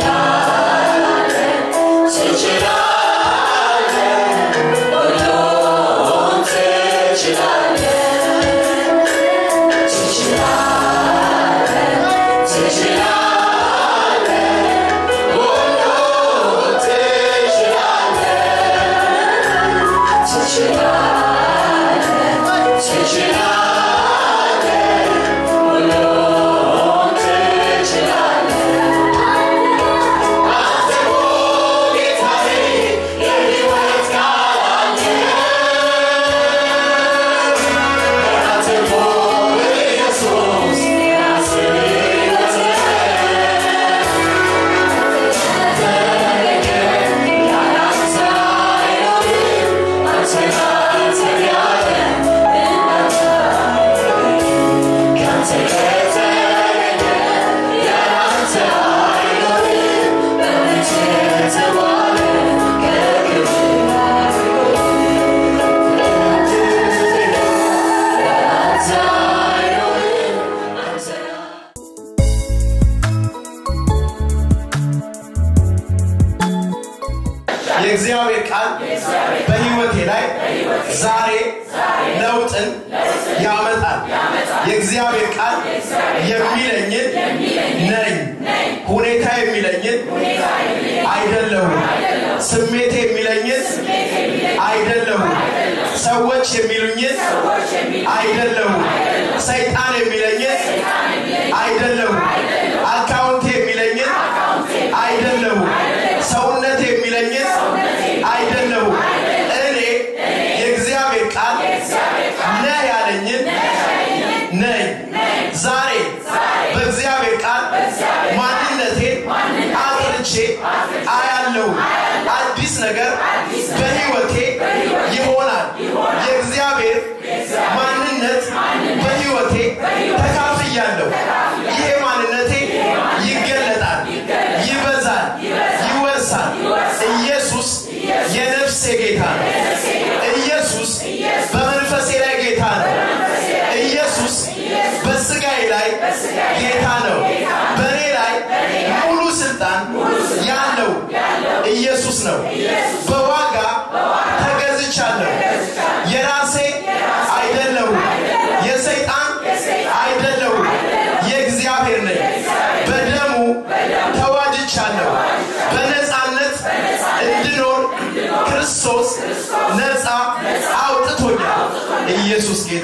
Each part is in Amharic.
የእግዚአብሔር ቃል በህይወቴ ላይ ዛሬ ለውጥን ያመጣል። የእግዚአብሔር ቃል የሚለኝን ነኝ። ሁኔታ የሚለኝን አይደለሁም። ስሜት የሚለኝን አይደለሁም። ሰዎች የሚሉኝን አይደለሁም። ሰይጣን የሚለኝን አይደለሁም። አካውንት የሚለኝን አይደለሁም። ሰውነት የሚለኝን አይደለሁም። እኔ የእግዚአብሔር ቃል ነህ ያለኝን ነኝ። ዛሬ በእግዚአብሔር ቃል ማንነቴን አጥርቼ አያለሁ። አዲስ ነገር በህይወቴ ይሆናል። የእግዚአብሔር ማንነት በህይወቴ ተካፍያለሁ። ይሄ ማንነቴ ይገለጣል፣ ይበዛል፣ ይወርሳል። ኢየሱስ የነፍሴ ጌታ ነው። ኢየሱስ በመንፈሴ ላይ ጌታ ነው። ኢየሱስ በስጋዬ ላይ ጌታ ነው። በእኔ ላይ ሙሉ ስልጣን ያለው ኢየሱስ ነው። በዋጋ ተገዝቻለሁ። የራሴ አይደለሁም። የሰይጣን አይደለሁም። የእግዚአብሔር ነኝ። በደሙ ተዋጅቻለሁ። በነፃነት እንድኖር ክርስቶስ ነፃ አውጥቶኛል። ኢየሱስ ጌታ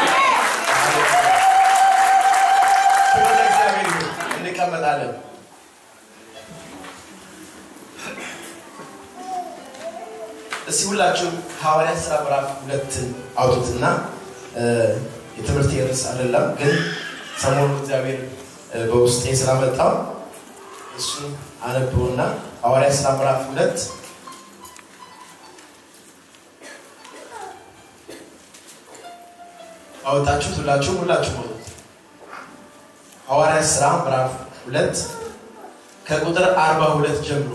ክብር ለእግዚአብሔር ይሁን። እንቀመጣለን። እስቲ ሁላችሁም ሐዋርያት ሥራ ምዕራፍ ሁለትን አውጡትና የትምህርት ርዕስ አይደለም፣ ግን ሰሞኑ እግዚአብሔር በውስጤ ስላመጣው እሱን አነበውና ሐዋርያት ሥራ ምዕራፍ ሁለት አወጣችሁት? ሁላችሁም ሁላችሁም አውጡት። ሐዋርያት ሥራ ምዕራፍ ሁለት ከቁጥር አርባ ሁለት ጀምሮ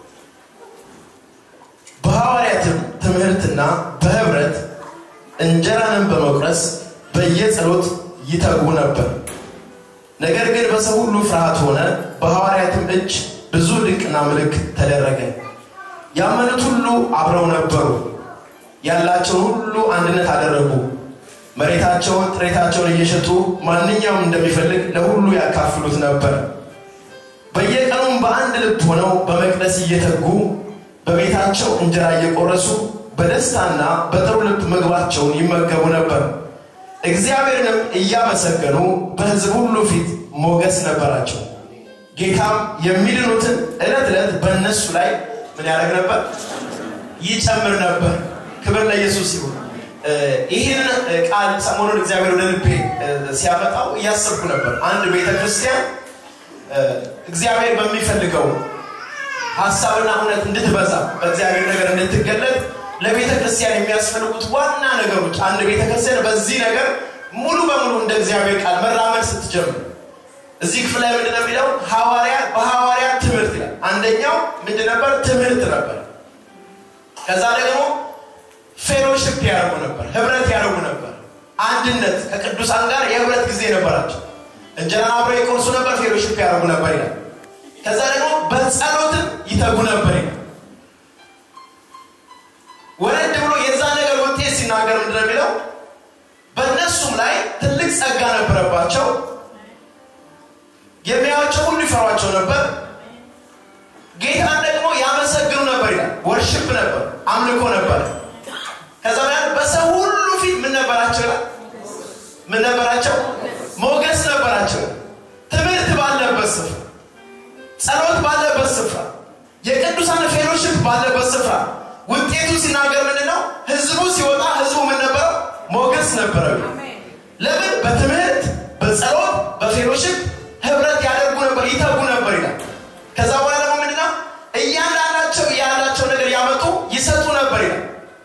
በሐዋርያትም ትምህርትና በህብረት እንጀራንም በመቁረስ በየጸሎት ይተጉ ነበር። ነገር ግን በሰው ሁሉ ፍርሃት ሆነ። በሐዋርያትም እጅ ብዙ ድንቅና ምልክት ተደረገ። ያመኑት ሁሉ አብረው ነበሩ። ያላቸውን ሁሉ አንድነት አደረጉ። መሬታቸውን፣ ጥሬታቸውን እየሸጡ ማንኛውም እንደሚፈልግ ለሁሉ ያካፍሉት ነበር። በየቀኑም በአንድ ልብ ሆነው በመቅደስ እየተጉ በቤታቸው እንጀራ እየቆረሱ በደስታና በጥሩ ልብ ምግባቸውን ይመገቡ ነበር። እግዚአብሔርንም እያመሰገኑ በሕዝብ ሁሉ ፊት ሞገስ ነበራቸው። ጌታም የሚድኑትን ዕለት ዕለት በእነሱ ላይ ምን ያደርግ ነበር? ይጨምር ነበር። ክብር ለኢየሱስ ይሁን። ይህን ቃል ሰሞኑን እግዚአብሔር ወደ ልቤ ሲያመጣው እያሰብኩ ነበር። አንድ ቤተ ክርስቲያን እግዚአብሔር በሚፈልገው ሀሳብና እውነት እንድትበዛ በእግዚአብሔር ነገር እንድትገለጥ ለቤተ ክርስቲያን የሚያስፈልጉት ዋና ነገሮች አንድ ቤተ ክርስቲያን በዚህ ነገር ሙሉ በሙሉ እንደ እግዚአብሔር ቃል መራመድ ስትጀምር እዚህ ክፍል ላይ ምንድን ነው የሚለው? ሐዋርያ በሐዋርያ ትምህርት ይላል። አንደኛው ምንድን ነበር? ትምህርት ነበር። ከዛ ደግሞ ፌሎሽፕ ያደርጉ ነበር፣ ህብረት ያደርጉ ነበር። አንድነት ከቅዱሳን ጋር የህብረት ጊዜ ነበራቸው። እንጀራን አብረው ይቆርሱ ነበር፣ ፌሎሽፕ ያደርጉ ነበር ይላል። ከዛ ደግሞ በጸሎትም ይተጉ ነበር ይላል። ወረድ ብሎ የዛ ነገር ውጤት ሲናገር ምንድን ነው የሚለው? በእነሱም ላይ ትልቅ ጸጋ ነበረባቸው። የሚያዩአቸው ሁሉ ይፈሯቸው ነበር። ጌታን ደግሞ ያመሰግኑ ነበር ይላል። ወርሽፕ ነበር፣ አምልኮ ነበር። ከዛ በኋላ በሰው ሁሉ ፊት ምን ነበራቸው ይላል? ምን ነበራቸው? ሞገስ ነበራቸው። ትምህርት ባለበት ስፍራ፣ ጸሎት ባለበት ስፍራ፣ የቅዱሳን ፌሎሽፕ ባለበት ስፍራ ውጤቱ ሲናገር ምንድን ነው? ህዝቡ ሲወጣ ህዝቡ ምን ነበረው? ሞገስ ነበረው። ለምን? በትምህርት በጸሎት በፌሎሽፕ ህብረት ያደርጉ ነበር፣ ይተጉ ነበር ይላል። ከዛ በኋላ ደግሞ ምንድነው? እያንዳንዳቸው ያላቸው ነገር ያመጡ ይሰጡ ነበር ይላል።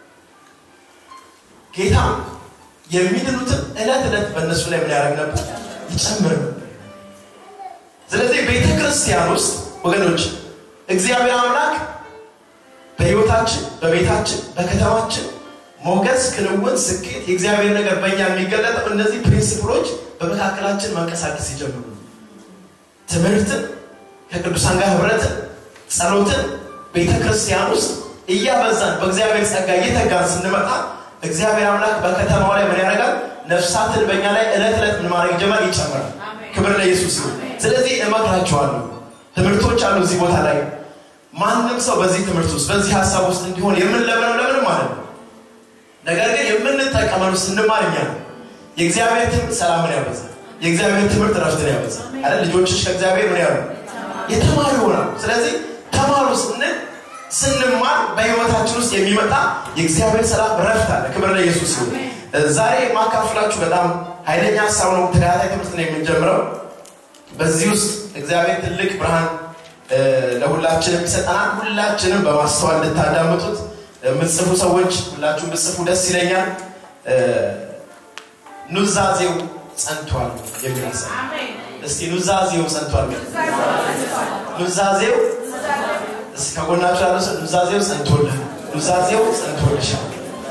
ጌታ የሚድኑትን ዕለት ዕለት በእነሱ ላይ ምን ያደርግ ነበር? ይጨምር ነበር። ስለዚህ ቤተ ክርስቲያን ውስጥ ወገኖች እግዚአብሔር አምላክ በህይወታችን፣ በቤታችን፣ በከተማችን ሞገስ፣ ክንውን፣ ስኬት የእግዚአብሔር ነገር በእኛ የሚገለጠው እነዚህ ፕሪንሲፕሎች በመካከላችን መንቀሳቀስ ይጀምሩ። ትምህርትን፣ ከቅዱሳን ጋር ህብረትን፣ ጸሎትን ቤተ ክርስቲያን ውስጥ እያበዛን በእግዚአብሔር ጸጋ እየተጋን ስንመጣ እግዚአብሔር አምላክ በከተማው ላይ ምን ያደርጋል? ነፍሳትን በእኛ ላይ ዕለት ዕለት ምን ማድረግ ይጀምራል? ይጨምራል። ክብር ለኢየሱስ ይሁን። ስለዚህ እመክራችኋለሁ፣ ትምህርቶች አሉ እዚህ ቦታ ላይ ማንም ሰው በዚህ ትምህርት ውስጥ በዚህ ሀሳብ ውስጥ እንዲሆን የምንለምነው ለምንም ማለት ነው። ነገር ግን የምንጠቀመው ስንማር እኛ ነው። የእግዚአብሔር ትምህርት ሰላምን ያበዛል። የእግዚአብሔር ትምህርት ረፍትን ያበዛል። አለ ልጆችሽ ከእግዚአብሔር ምን ያሉ የተማሩ ይሆናሉ። ስለዚህ ተማሩ ስንል ስንማር በህይወታችን ውስጥ የሚመጣ የእግዚአብሔር ሰላም ረፍት አለ። ክብር ለኢየሱስ ይሁን። ዛሬ የማካፍላችሁ በጣም ኃይለኛ ሀሳብ ነው። ተከታታይ ትምህርት ነው የምንጀምረው። በዚህ ውስጥ እግዚአብሔር ትልቅ ብርሃን ለሁላችንም ይሰጠናል። ሁላችንም በማስተዋል እንድታዳምጡት የምትጽፉ ሰዎች ሁላችሁም ብጽፉ ደስ ይለኛል። ኑዛዜው ጸንቷል የሚል ሀሳብ እስቲ ኑዛዜው ጸንቷል። ኑዛዜው እስቲ ከጎናችሁ ያለው ሰው ኑዛዜው ጸንቶልህ፣ ኑዛዜው ጸንቶልሻል።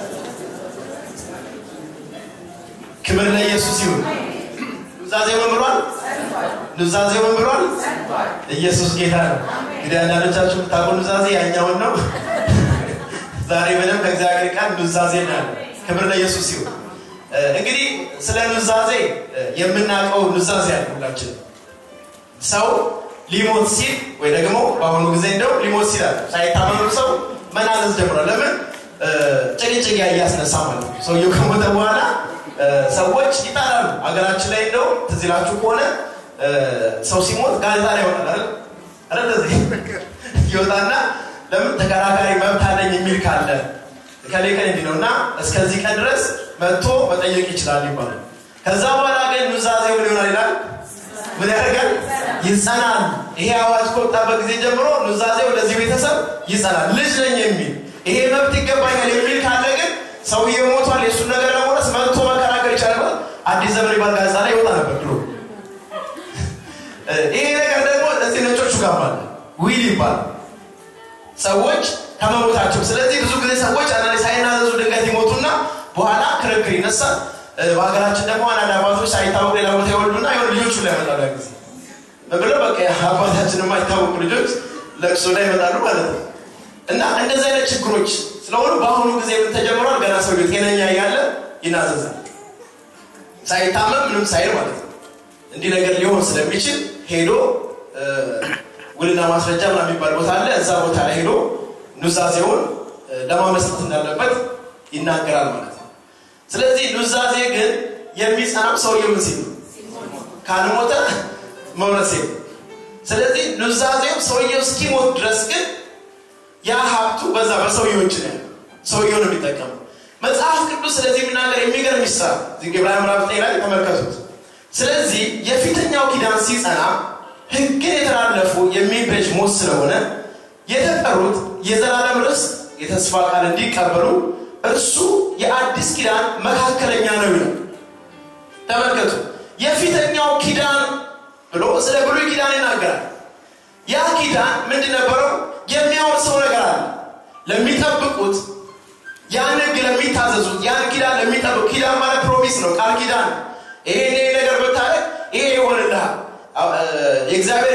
ክብር ለኢየሱስ ይሁን። ኑዛዜው ምን ብሏል? ኑዛዜው ምን ብሏል? ኢየሱስ ጌታ ነው። እንግዲህ አንዳንዶቻችሁ የምታውቁ ኑዛዜ ያኛውን ነው። ዛሬ ምንም ከእግዚአብሔር ቃል ኑዛዜ ነው። ክብር ለኢየሱስ ይሁን። እንግዲህ ስለ ኑዛዜ የምናውቀው ኑዛዜ ያለ ሁላችን ሰው ሊሞት ሲል ወይ ደግሞ በአሁኑ ጊዜ እንደው ሊሞት ሲል አለ ሳይታመኑ ሰው መናዘዝ ጀምሯል። ለምን ጭቅጭቅ እያስነሳ ማለት ነው። ሰውየው ከሞተ በኋላ ሰዎች ይጣላሉ። ሀገራችን ላይ እንደው ትዝ ይላችሁ ከሆነ ሰው ሲሞት ጋዜጣ ላይ ይወጣል አይደል? እንደዚህ ይወጣና ለምን ተከራካሪ መብት አለኝ የሚል ካለ ከሌ ከሌ እንዲህ ነው እና እስከዚህ ቀን ድረስ መጥቶ መጠየቅ ይችላል ይባላል። ከዛ በኋላ ግን ኑዛዜው ምን ይሆናል ይላል? ምን ያደርጋል? ይጸናል። ይሄ አዋጅ ከወጣበት ጊዜ ጀምሮ ኑዛዜው ለዚህ ቤተሰብ ይጸናል። ልጅ ነኝ የሚል ይሄ መብት ይገባኛል የሚል ካለ ግን ሰውዬው ሞቷል፣ የእሱን ነገር ለመውረስ መጥቶ መከራከር ይቻላል። አዲስ ዘመን ይባል ጋዜጣ ላይ ይወጣ ነበር ድሮ። ይሄ ነገር ደግሞ እዚህ ነጮቹ ጋር አለ ዊል ይባላል ሰዎች ከመሞታቸው። ስለዚህ ብዙ ጊዜ ሰዎች አንዳንዴ ሳይናዘዙ ድንገት ይሞቱና በኋላ ክርክር ይነሳል። በሀገራችን ደግሞ አንዳንድ አባቶች ሳይታወቁ ሌላ ቦታ ይወልዱና የሆኑ ልጆቹ ላይ ይመጣሉ። ያ ጊዜ ብለው በቃ አባታችን የማይታወቁ ልጆች ለቅሶ ላይ ይመጣሉ ማለት ነው። እና እንደዚህ አይነት ችግሮች ስለሆኑ በአሁኑ ጊዜ ምን ተጀምሯል? ገና ሰው ጤነኛ እያለ ይናዘዛል፣ ሳይታመም ምንም ሳይል ማለት ነው። እንዲህ ነገር ሊሆን ስለሚችል ሄዶ ውልና ማስረጃ ምናምን የሚባል ቦታ አለ። እዛ ቦታ ላይ ሄዶ ኑዛዜውን ለማመስረት እንዳለበት ይናገራል ማለት ነው። ስለዚህ ኑዛዜ ግን የሚጸናው ሰውየው ምን ሲል ነው? ካልሞተ መውረስ የለም። ስለዚህ ኑዛዜው ሰውየው እስኪሞት ድረስ ግን ያ ሀብቱ በዛ በሰውየው እጅ ነው። ሰውየው ነው የሚጠቀመው። መጽሐፍ ቅዱስ ስለዚህ የሚናገር የሚገርም ይስራ ዕብራውያን ምዕራፍ ዘጠኝ ላይ ተመልከቱት። ስለዚህ የፊተኛው ኪዳን ሲጸና ሕግን የተላለፉ የሚበጅ ሞት ስለሆነ የተጠሩት የዘላለም ርስት የተስፋ ቃል እንዲቀበሉ እርሱ የአዲስ ኪዳን መካከለኛ ነው ይላል። ተመልከቱ። የፊተኛው ኪዳን ብሎ ስለ ብሉይ ኪዳን ይናገራል። ያ ኪዳን ምንድን ነበረው? የሚያወርሰው ነገር አለ። ለሚጠብቁት ያን ሕግ ለሚታዘዙት ያን ኪዳን ለሚጠብቁ ኪዳን ማለት ፕሮሚስ ነው፣ ቃል ኪዳን ነው። ይሄ ይሄ ነገር ብታደርግ ይሄ ይሆንልሃል። የእግዚአብሔር ቃል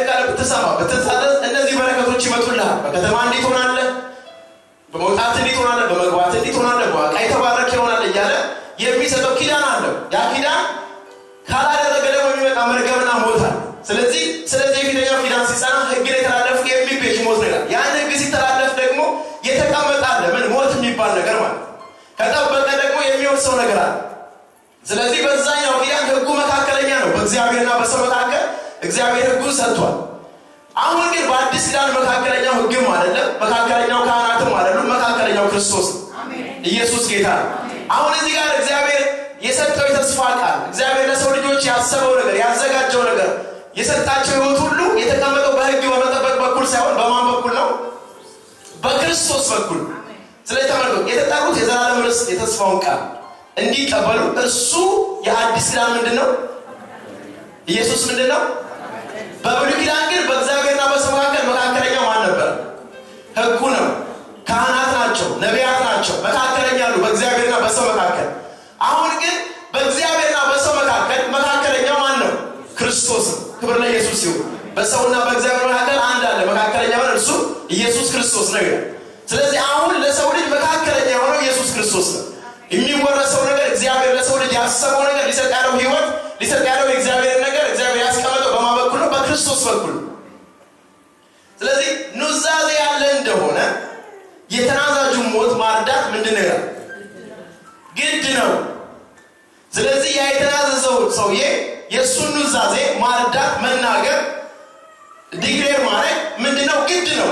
ብትሰማ ብትታዘዝ እነዚህ በረከቶች ይመጡልሃል በከተማ እንዴት ሆናለህ በመውጣት እንዴት ሆናለህ በመግባት እንዴት ሆናለህ በዋቃ የተባረክ ይሆናል እያለ የሚሰጠው ኪዳን አለው ያ ኪዳን ካላደረገ ደግሞ የሚመጣ መርገምና ሞት አለ ስለዚህ ስለዚህ የፊተኛው ኪዳን ሲጸና ህግን የተላለፉ የሚቤዥ ሞት ነው ይላል ያን ህግ ሲተላለፍ ደግሞ የተቀመጠ አለ ምን ሞት የሚባል ነገር ማለት ከጠበቀ ደግሞ የሚወርሰው ነገር አለ ስለዚህ በዛኛው ኪዳን ህጉ መካከለኛ ነው በእግዚአብሔርና በሰው መካከል እግዚአብሔር ህጉን ሰጥቷል አሁን ግን በአዲስ ኪዳን መካከለኛው ህግም አይደለም መካከለኛው ካህናትም አይደሉም መካከለኛው ክርስቶስ ኢየሱስ ጌታ ነው አሁን እዚህ ጋር እግዚአብሔር የሰጠው የተስፋ ቃል እግዚአብሔር ለሰው ልጆች ያሰበው ነገር ያዘጋጀው ነገር የሰጣቸው ህይወት ሁሉ የተቀመጠው በህግ በመጠበቅ በኩል ሳይሆን በማን በኩል ነው በክርስቶስ በኩል ስለዚህ ተመልከቱ የተጠሩት የዘላለም ርስት የተስፋውን ቃል እንዲቀበሉ እርሱ የአዲስ ኪዳን ምንድን ነው ኢየሱስ ምንድን ነው በብሉይ ኪዳን ግን በእግዚአብሔርና በሰው መካከል መካከለኛው ማን ነበር ህጉ ነው ካህናት ናቸው ነቢያት ናቸው መካከለኛ አሉ በእግዚአብሔርና በሰው መካከል አሁን ግን በእግዚአብሔርና በሰው መካከል መካከለኛው ማን ነው ክርስቶስ ክብር ለኢየሱስ ይሁን በሰውና በእግዚአብሔር መካከል አንድ አለ መካከለኛ ሆነ እርሱ ኢየሱስ ክርስቶስ ነው ይላል ስለዚህ አሁን ለሰው ልጅ መካከለኛ የሆነው ኢየሱስ ክርስቶስ ነው የሚወረሰው ነገር እግዚአብሔር ለሰው ልጅ ያሰበው ነገር ሊሰጥ ያለው ህይወት ሊሰጥ ያለው የእግዚአብሔር ነገር እግዚአብሔር ያስቀመጠው በማ በኩል ነው በክርስቶስ በኩል ስለዚህ ኑዛዜ ያለ እንደሆነ የተናዛዡ ሞት ማርዳት ምንድን ነው ይላል ግድ ነው ስለዚህ ያ የተናዘዘው ሰውዬ የእሱን ኑዛዜ ማርዳት መናገር ዲግሬር ማድረግ ምንድነው ግድ ነው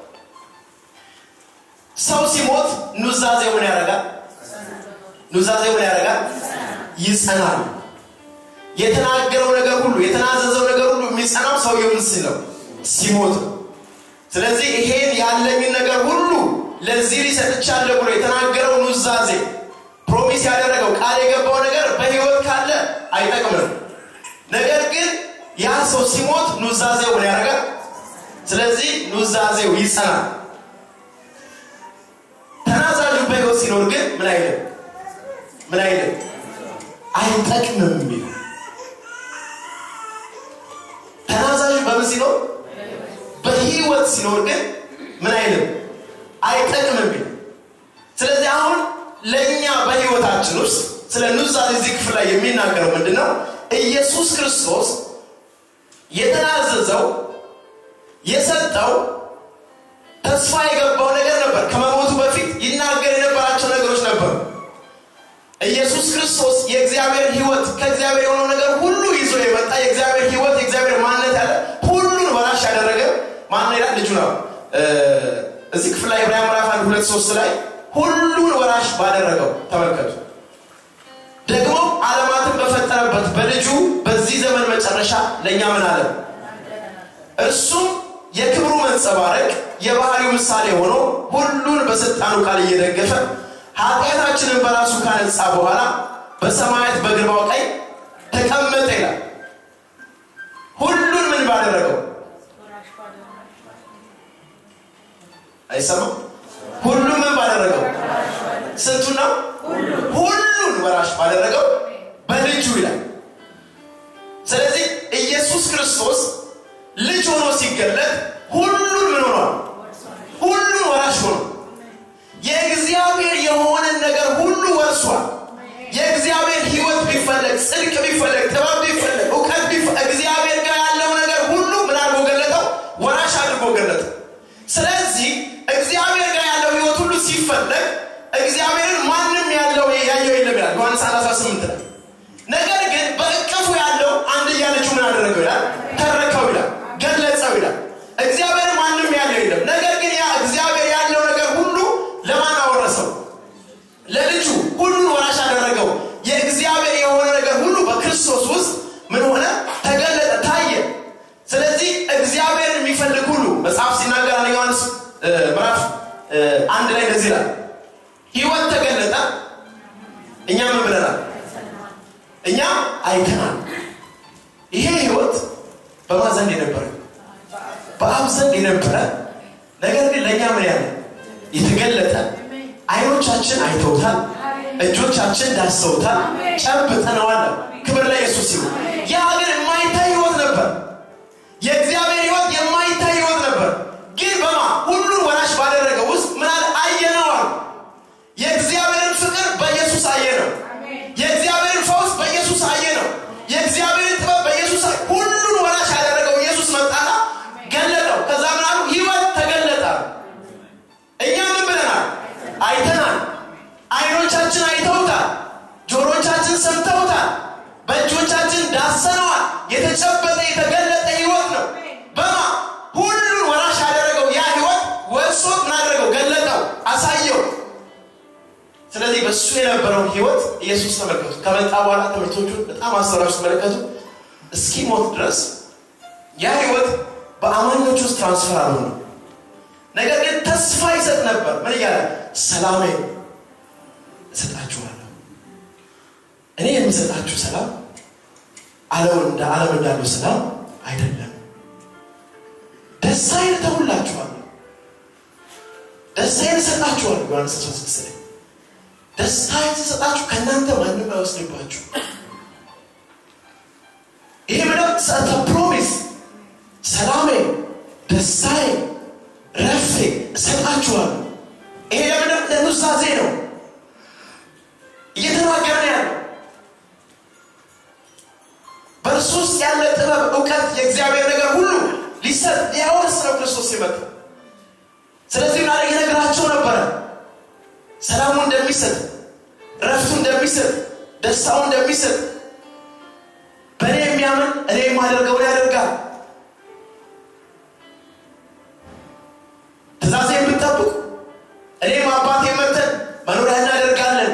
ሰው ሲሞት ኑዛዜ ምን ያደርጋል ኑዛዜ ምን ያደርጋል ይጸናል የተናገረው ነገር ሁሉ የተናዘዘው ነገር ሁሉ የሚጸናው ሰውየው ምን ሲለው ሲሞት ነው ስለዚህ ይሄን ያለኝን ነገር ሁሉ ለዚህ ሊሰጥቻለሁ ብሎ የተናገረው ኑዛዜ ፕሮሚስ ያደረገው ቃል የገባው ነገር በህይወት ካለ አይጠቅምም ነገር ግን ያ ሰው ሲሞት ኑዛዜው ምን ያደርጋል ስለዚህ ኑዛዜው ይጸናል ተናዛዡ በህይወት ሲኖር ግን ምን አይልም ምን አይልም አይጠቅምም የሚል ተናዛዡ በምን ሲኖር በህይወት ሲኖር ግን ምን አይልም አይጠቅምም የሚል ስለዚህ አሁን ለእኛ በህይወታችን ውስጥ ስለ ኑዛዜ እዚህ ክፍል ላይ የሚናገረው ምንድን ነው ኢየሱስ ክርስቶስ የተናዘዘው የሰጠው ተስፋ የገባው ነገር ነበር ከመሞቱ በፊት ይናገር የነበራቸው ነገሮች ነበሩ ኢየሱስ ክርስቶስ የእግዚአብሔር ህይወት ከእግዚአብሔር የሆነው ነገር ሁሉ ይዞ የመጣ የእግዚአብሔር ህይወት የእግዚአብሔር ማንነት ያለ ሁሉን ወራሽ ያደረገ ማን ይላል ልጁ ነው እዚህ ክፍል ላይ ዕብራውያን ምዕራፍ አንድ ሁለት ሶስት ላይ ሁሉን ወራሽ ባደረገው ተመልከቱ ደግሞ ዓለማትን በፈጠረበት በልጁ በዚህ ዘመን መጨረሻ ለእኛ ምን አለ እርሱም የክብሩ መንጸባረቅ የባህሪው ምሳሌ ሆኖ ሁሉን በስልጣኑ ቃል እየደገፈ ኃጢአታችንን በራሱ ካነጻ በኋላ በሰማያት በግርባው ቀኝ ተቀመጠ ይላል ሁሉን ምን ባደረገው አይሰማም ሁሉም ምን ባደረገው ስንቱ ነው ሁሉን ወራሽ ባደረገው በልጁ ይላል ስለዚህ ኢየሱስ ክርስቶስ ልጅ ሆኖ ሲገለጥ ሁሉን ምን ሆኗል ሁሉን ወራሽ ሆኖ የእግዚአብሔር የሆነን ነገር ሁሉ ወርሷል የእግዚአብሔር ህይወት ቢፈለግ ጽድቅ ቢፈለግ ጥበብ ቢፈለግ እውቀት እግዚአብሔር ጋር ያለው ነገር ሁሉ ምን አድርጎ ገለጠው ወራሽ አድርጎ ገለጠው ስለዚህ እግዚአብሔር ጋር ያለው ህይወት ሁሉ ሲፈለግ እግዚአብሔርን ማንም ያለው ያየው የለም ይላል ዮሐንስ 18 ላይ ነገር ግን በእቅፉ ያለው አንድያ ልጁ ምን አደረገው ይላል ተረከው ይላል ገለጸው ይላል እግዚአብሔር ማንም ያለው የለም ነገር ግን ያ እግዚአብሔር ያለው ነገር ሁሉ ለማን አወረሰው ለልጁ ሁሉን ወራሽ አደረገው የእግዚአብሔር የሆነ ነገር ሁሉ በክርስቶስ ውስጥ ምን ሆነ ተገለጠ ታየ ስለዚህ እግዚአብሔርን የሚፈልግ ሁሉ መጽሐፍ ሲናገር አንደኛ ዮሐንስ ምዕራፍ አንድ ላይ እንደዚህ ይላል ህይወት ተገለጠ እኛ ምን ብለናል እኛ አይተናል ይሄ ህይወት በማ ዘንድ የነበረ በአብ ዘንድ የነበረ ነገር ግን ለእኛ ምን ያለ የተገለጠ አይኖቻችን አይተውታል እጆቻችን ዳሰውታል ጨብጠነዋል ክብር ለኢየሱስ ይሁን ያ ግን የማይታይ ህይወት ነበር የእግዚአብሔር ህይወት የማ ግን በማ ሁሉን ወራሽ ባደረገው ውስጥ ምን አለ አየነዋል የእግዚአብሔርን ፍቅር በኢየሱስ አየ ነው የእግዚአብሔርን ፈውስ በኢየሱስ አየ ነው የእግዚአብሔርን ጥበብ በኢየሱስ ሁሉን ወራሽ ያደረገው ኢየሱስ መጣና ገለጠው ከዛ ምን አሉ ህይወት ተገለጠ እኛ ምን ብለናል አይተናል አይኖቻችን አይተውታል ጆሮቻችን ሰምተውታል በእጆቻችን ዳሰነዋል የተጨበጠ የተገለጠ ህይወት ነው በማ ሁሉን ወራሽ ያደረገው ያ ህይወት ወርሶት ምናደረገው ገለጠው አሳየው ስለዚህ በእሱ የነበረውን ህይወት ኢየሱስ ተመልከቱ ከመጣ በኋላ ትምህርቶቹን በጣም አስተራሽ ተመለከቱ እስኪሞት ድረስ ያ ህይወት በአማኞች ውስጥ ትራንስፈር አሉ ነው ነገር ግን ተስፋ ይሰጥ ነበር ምን እያለ ሰላሜ እሰጣችኋለሁ እኔ የምሰጣችሁ ሰላም አለም እንደ ዓለም እንዳለው ሰላም አይደለም ደስታዬን እተውላችኋለሁ ደስታዬን እሰጣችኋለሁ ዮሐንስ 16 ላይ ደስታዬን ስሰጣችሁ ከእናንተ ማንም አይወስድባችሁ ይሄ ምንም ሰተ ፕሮሚስ ሰላሜ ደስታዬ ረፍቴ እሰጣችኋለሁ ይሄ ለምንም ለኑዛዜ ነው እየተናገረ ያለው በእርሱ ውስጥ ያለ ጥበብ እውቀት የእግዚአብሔር ነገር ሁሉ ሊሰጥ ሊያወርስ ነው ክርስቶስ ሲመጣ ስለዚህ ና እየነገራቸው ነበረ ሰላሙ እንደሚሰጥ ረፍቱ እንደሚሰጥ ደስታው እንደሚሰጥ በእኔ የሚያምን እኔ የማደርገውን ያደርጋል ትእዛዜ የምጠብቁ እኔም አባቴ መተን መኖሪያ እናደርጋለን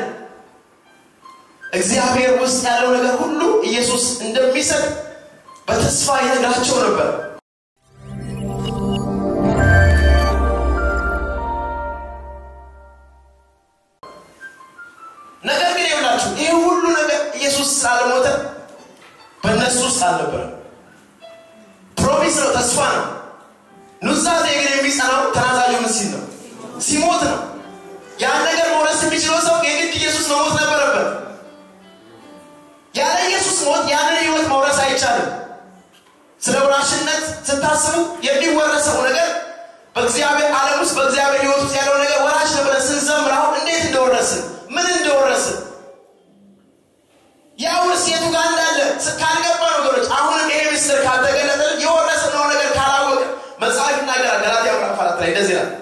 እግዚአብሔር ውስጥ ያለው ነገር ሁሉ ኢየሱስ እንደሚሰጥ በተስፋ ይነግራቸው ነበር ነገር ግን ይውላችሁ ይህ ሁሉ ነገር ኢየሱስ ስላልሞተ በእነሱ ውስጥ አልነበረ ፕሮሚስ ነው ተስፋ ነው ኑዛዜ ግን የሚጸናው ተናዛዡ ምን ሲል ነው ሲሞት ነው ያን ነገር መውረስ የሚችለው ሰው የግድ ኢየሱስ መሞት ነበረበት ያለ ኢየሱስ ሞት ያንን ህይወት መውረስ አይቻልም ስለ ወራሽነት ስታስቡ የሚወረሰው ነገር በእግዚአብሔር ዓለም ውስጥ በእግዚአብሔር ህይወት ውስጥ ያለው ነገር ወራሽ ነው ብለን ስንዘምር አሁን እንዴት እንደወረስን ምን እንደወረስን ያ ውርስ የቱ ጋር እንዳለ ካልገባ ነገሮች አሁንም ይሄ ምስጢር ካልተገለጠልን የወረስነው ነገር ካላወቀ መጽሐፍ ይናገራል ገላትያ ምዕራፍ አራት ላይ እንደዚህ ይላል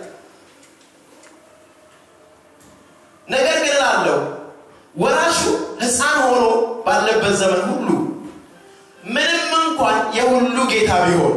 ነገር ግን ላለው ወራሹ ህፃን ሆኖ ባለበት ዘመን ሁሉ ምንም እንኳን የሁሉ ጌታ ቢሆን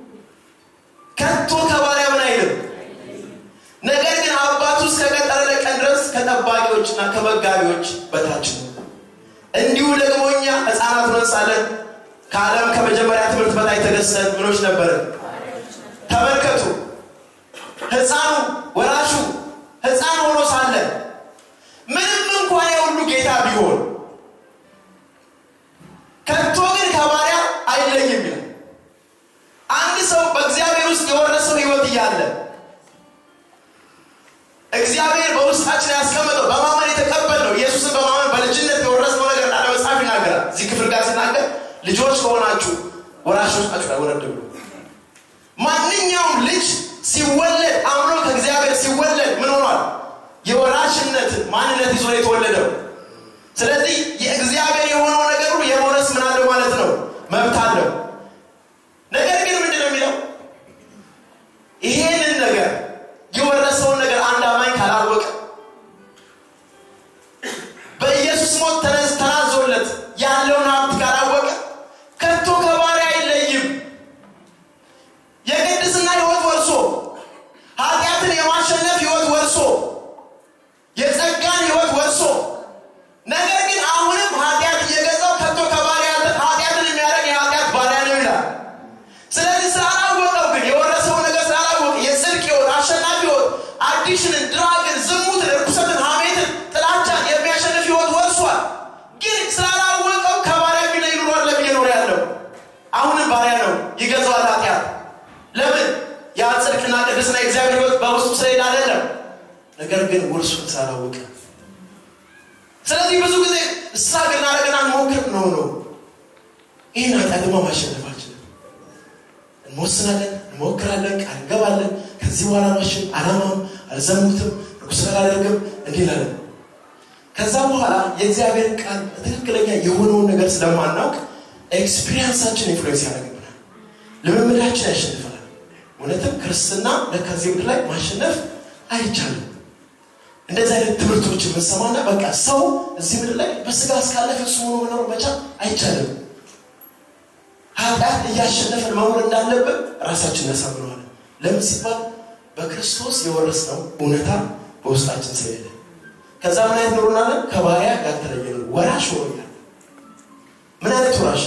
ከቶ ከባሪያ ምን አይልም ነገር ግን አባቱ እስከቀጠረለ ቀን ድረስ ከጠባቂዎችና ከመጋቢዎች በታች ነው እንዲሁ ደግሞ እኛ ህፃናት ሆነን ሳለን ከዓለም ከመጀመሪያ ትምህርት በላይ ተገዝተን ምኖች ነበርን ተመልከቱ ህፃኑ ወራሹ ህፃን ሆኖ ሳለ ምንም እንኳን የሁሉ ጌታ ቢሆን ከቶ ግን ከባሪያ አይለይም ይላል አንድ ሰው በእግዚአብሔር ውስጥ የወረሰው ህይወት እያለ እግዚአብሔር በውስጣችን ያስቀመጠው በማመን የተቀበል ነው ኢየሱስን በማመን በልጅነት የወረስነው ነገር እንዳለ መጽሐፍ ይናገራል እዚህ ክፍል ጋር ሲናገር ልጆች ከሆናችሁ ወራሾች ናችሁ ወረድ ብሎ ማንኛውም ልጅ ሲወለድ አምኖ ከእግዚአብሔር ሲወለድ ምን ሆኗል የወራሽነት ማንነት ይዞ የተወለደው ስለዚህ የእግዚአብሔር የሆነው ነገር ሁሉ የመውረስ ምን አለው ማለት ነው መብት አለው ነገር ግን ምንድን ነው የሚለው ይሄንን ነገር የወረሰውን ነገር አንድ አማኝ ካላወቀ በኢየሱስ ሞት ተናዞለት ያለውን ሀብት ካላወቀ ከቶ ከባሪያ አይለይም የቅድስና ህይወት ወርሶ ኃጢአትን የማሸነፍ ህይወት ወርሶ የጸጋን ህይወት ወርሶ ነገር ግን አሁንም ኃጢአት እየገዛው ከቶ ከባሪያ ኃጢአትን የሚያደርግ የኃጢአት ባሪያ ነው ይላል ስለዚህ ስላላወቀው ግን የወረሰው ነገር ስላላወቀ የጽድቅ ህይወት አሸናፊ ህይወት አዲሽንን ድራግን ዝሙትን ርኩሰትን ሀሜትን ጥላቻን የሚያሸንፍ ህይወት ወርሷል ግን ስላላወቀው ከባሪያ የሚለይ ኑሯል ለሚኖር ያለው አሁንም ባሪያ ነው ይገዛዋል ኃጢአት ለምን ያ ጽድቅና ቅድስና የእግዚአብሔር ህይወት በውስጡ ስለሌለ አይደለም ነገር ግን ውርሱን ስላላወቀ ስለዚህ ብዙ ጊዜ እሳ ግን አረግና እንሞክር ነው ነው ይህን ኃጢአትማ ማሸነፍ አልችልም እንወስናለን እንሞክራለን ቃል እንገባለን ከዚህ በኋላ አልዋሽም፣ አላማም፣ አልዘሙትም፣ ርኩስ አላደርግም እንዲህ ላለን ከዛ በኋላ የእግዚአብሔርን ቃል ትክክለኛ የሆነውን ነገር ስለማናውቅ ኤክስፒሪየንሳችን ኢንፍሉዌንስ ያደርግብናል። ልምምዳችን ያሸንፈናል። እውነትም ክርስትና ከዚህ ምድር ላይ ማሸነፍ አይቻልም። እንደዚህ አይነት ትምህርቶች የምንሰማና በቃ ሰው እዚህ ምድር ላይ በስጋ እስካለፈ እሱ ሆኖ መኖር መቻል አይቻልም። ኃጢአት እያሸነፈን መኖር እንዳለብን ራሳችን እናሳምነዋለን። ለምን ሲባል በክርስቶስ የወረስነው እውነታ በውስጣችን ስለሌለ ከዛ ምን አይነት ኖሩናለን? ከባሪያ ያልተለየ ነው። ወራሽ ሆኖኛል። ምን አይነት ወራሽ?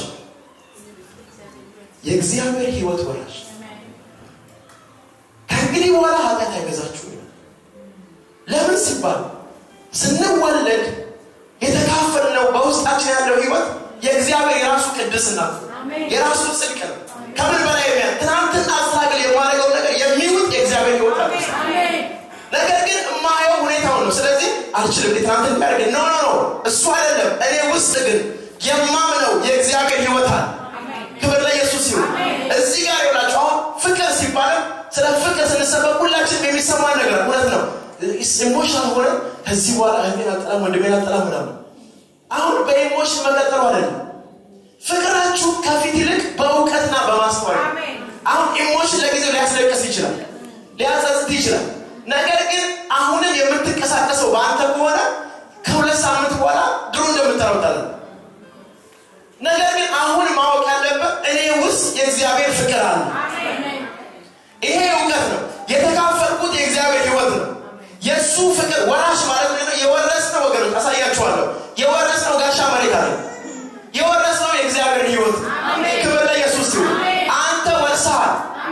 የእግዚአብሔር ሕይወት ወራሽ። ከእንግዲህ በኋላ ኃጢአት አይገዛችሁ ይላል። ለምን ሲባል ስንወለድ የተካፈልነው በውስጣችን ያለው ሕይወት የእግዚአብሔር የራሱ ቅድስና የራሱ ጽድቅ ነው። ከምን በላይ የሚያ ትናንትና አስተካክል የማደርገው ነገር የሚውጥ የእግዚአብሔር ሕይወት አለ። ነገር ግን የማየው ሁኔታውን ነው። ስለዚህ አልችልም ትናንት እንዲያደርግ ኖ ኖ ኖ እሱ አይደለም። እኔ ውስጥ ግን የማምነው የእግዚአብሔር ሕይወት አለ። ክብር ለኢየሱስ ይሁን። እዚህ ጋር ይውላችሁ አሁን ፍቅር ሲባልም ስለ ፍቅር ስንሰበክ ሁላችንም የሚሰማን ነገር እውነት ነው። ኢሞሽናል ሆነ ከዚህ በኋላ እህቴን አልጠላም ወንድሜን አልጠላም ምናምን አሁን በኢሞሽን መቀጠሉ አይደለም። ፍቅራችሁ ከፊት ይልቅ በእውቀትና በማስተዋል አሁን ኢሞሽን ለጊዜው ሊያስለቅስ ይችላል፣ ሊያጸጽት ይችላል። ነገር ግን አሁንም የምትንቀሳቀሰው በአንተ ከሆነ ከሁለት ሳምንት በኋላ ድሮ እንደምታረውጣለን። ነገር ግን አሁን ማወቅ ያለበት እኔ ውስጥ የእግዚአብሔር ፍቅር አለ። ይሄ እውቀት ነው። የተካፈልኩት የእግዚአብሔር ሕይወት ነው። የእሱ ፍቅር ወራሽ ማለት ነው። የወረስነው ወገኖች አሳያችኋለሁ። የወረስነው ጋሻ መሬት አለ። የወረስነው የእግዚአብሔር ሕይወት ክብር ለኢየሱስ ይሁን። አንተ ወርሰሃል።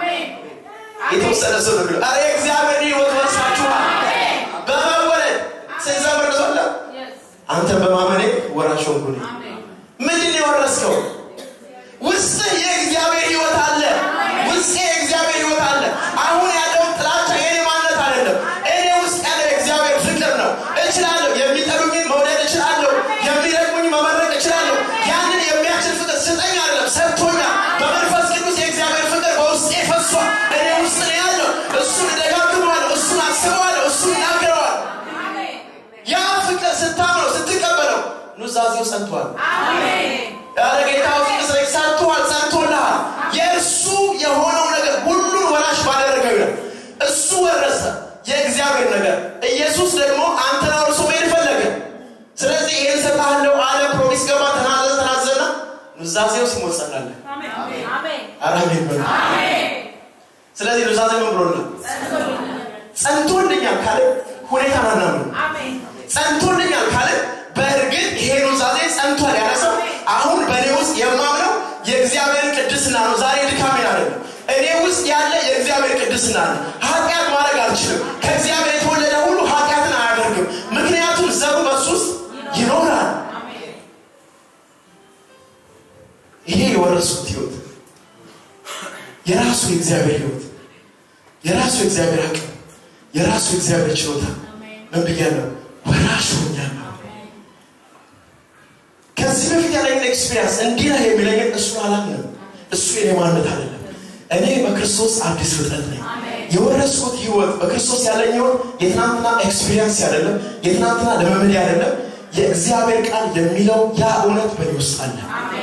የተወሰነ ሰው ነው አረ የእግዚአብሔር ሕይወት ወርሳችኋል። በመወለድ ስንዘምር ሶለ አንተ በማመኔ ወራሽ ሆንኩ። ምንድን የወረስከው? ውስጥህ የእግዚአብሔር ሕይወት አለ። ውስጤ የእግዚአብሔር ሕይወት አለ። አሁን ያለው ጥላቻ የኔ ማንነት አይደለም። እኔ ውስጥ ያለው የእግዚአብሔር ፍቅር ነው። እችላለሁ። የሚጠሉኝን መውደድ እችላለሁ። የሚረግሙኝ መመረቅ እችላለሁ። ያንን የሚያችል ፍቅር ስጠኝ አይደለም፣ ሰጥቶኛል። በመንፈስ ቅዱስ የእግዚአብሔር ፍቅር በውስጤ ፈሷል። እኔ ውስጥ ነው ያለው። እሱን እደጋግመዋለሁ፣ እሱን አስበዋለሁ፣ እሱን እናገረዋል። ያ ፍቅር ስታምነው ስትቀበለው ኑዛዜው ጸንቷል። ያለ ጌታ ውስጥ ጸንቷል፣ ጸንቶልሃል። የእርሱ የሆነው ነገር ሁሉን ወራሽ ባደረገው ይላል። እሱ ወረሰ የእግዚአብሔር ነገር። ኢየሱስ ደግሞ አንተን አውርሶ መሄድ ፈለገ። ስለዚህ ይህን ሰጣለው አለ። ፕሮሚስ ገባ፣ ተናዘ ተናዘና ኑዛዜው ሲሞት ጸናለ። አራሜን በሉ። ስለዚህ ኑዛዜ ምን ብሎናል? ጸንቶልኛል ካለ ሁኔታ ናናምን ጸንቶልኛል ካለ በእርግጥ ይሄ ኑዛዜ ጸንቷል ያለ ሰው አሁን በእኔ ውስጥ የማምነው የእግዚአብሔር ቅድስና ነው። ዛሬ ድካሜን አይደለም። እኔ ውስጥ ያለ የእግዚአብሔር ቅድስና ነው። ኃጢአት ማድረግ አልችልም። ከእግዚአብሔር የተወለደ ሁሉ ኃጢአትን አያደርግም። ምክንያቱም ዘሩ በሱ ውስጥ ይኖራል። ይሄ የወረሱት ህይወት የራሱ የእግዚአብሔር ህይወት የራሱ የእግዚአብሔር አቅም የራሱ የእግዚአብሔር ችሎታ ምን ብያለሁ? ወራሽ ሆኛለሁ። ከዚህ በፊት ያለኝን ኤክስፒሪንስ እንዲህ ነው የሚለኝን እሱን አላምንም። እሱ የኔ ማንነት አይደለም። እኔ በክርስቶስ አዲስ ፍጥረት ነኝ። የወረስኩት ህይወት በክርስቶስ ያለኝ ህይወት የትናንትና ኤክስፒሪንስ አይደለም፣ የትናንትና ልምምድ አይደለም። የእግዚአብሔር ቃል የሚለው ያ እውነት በእኔ ውስጥ አለ።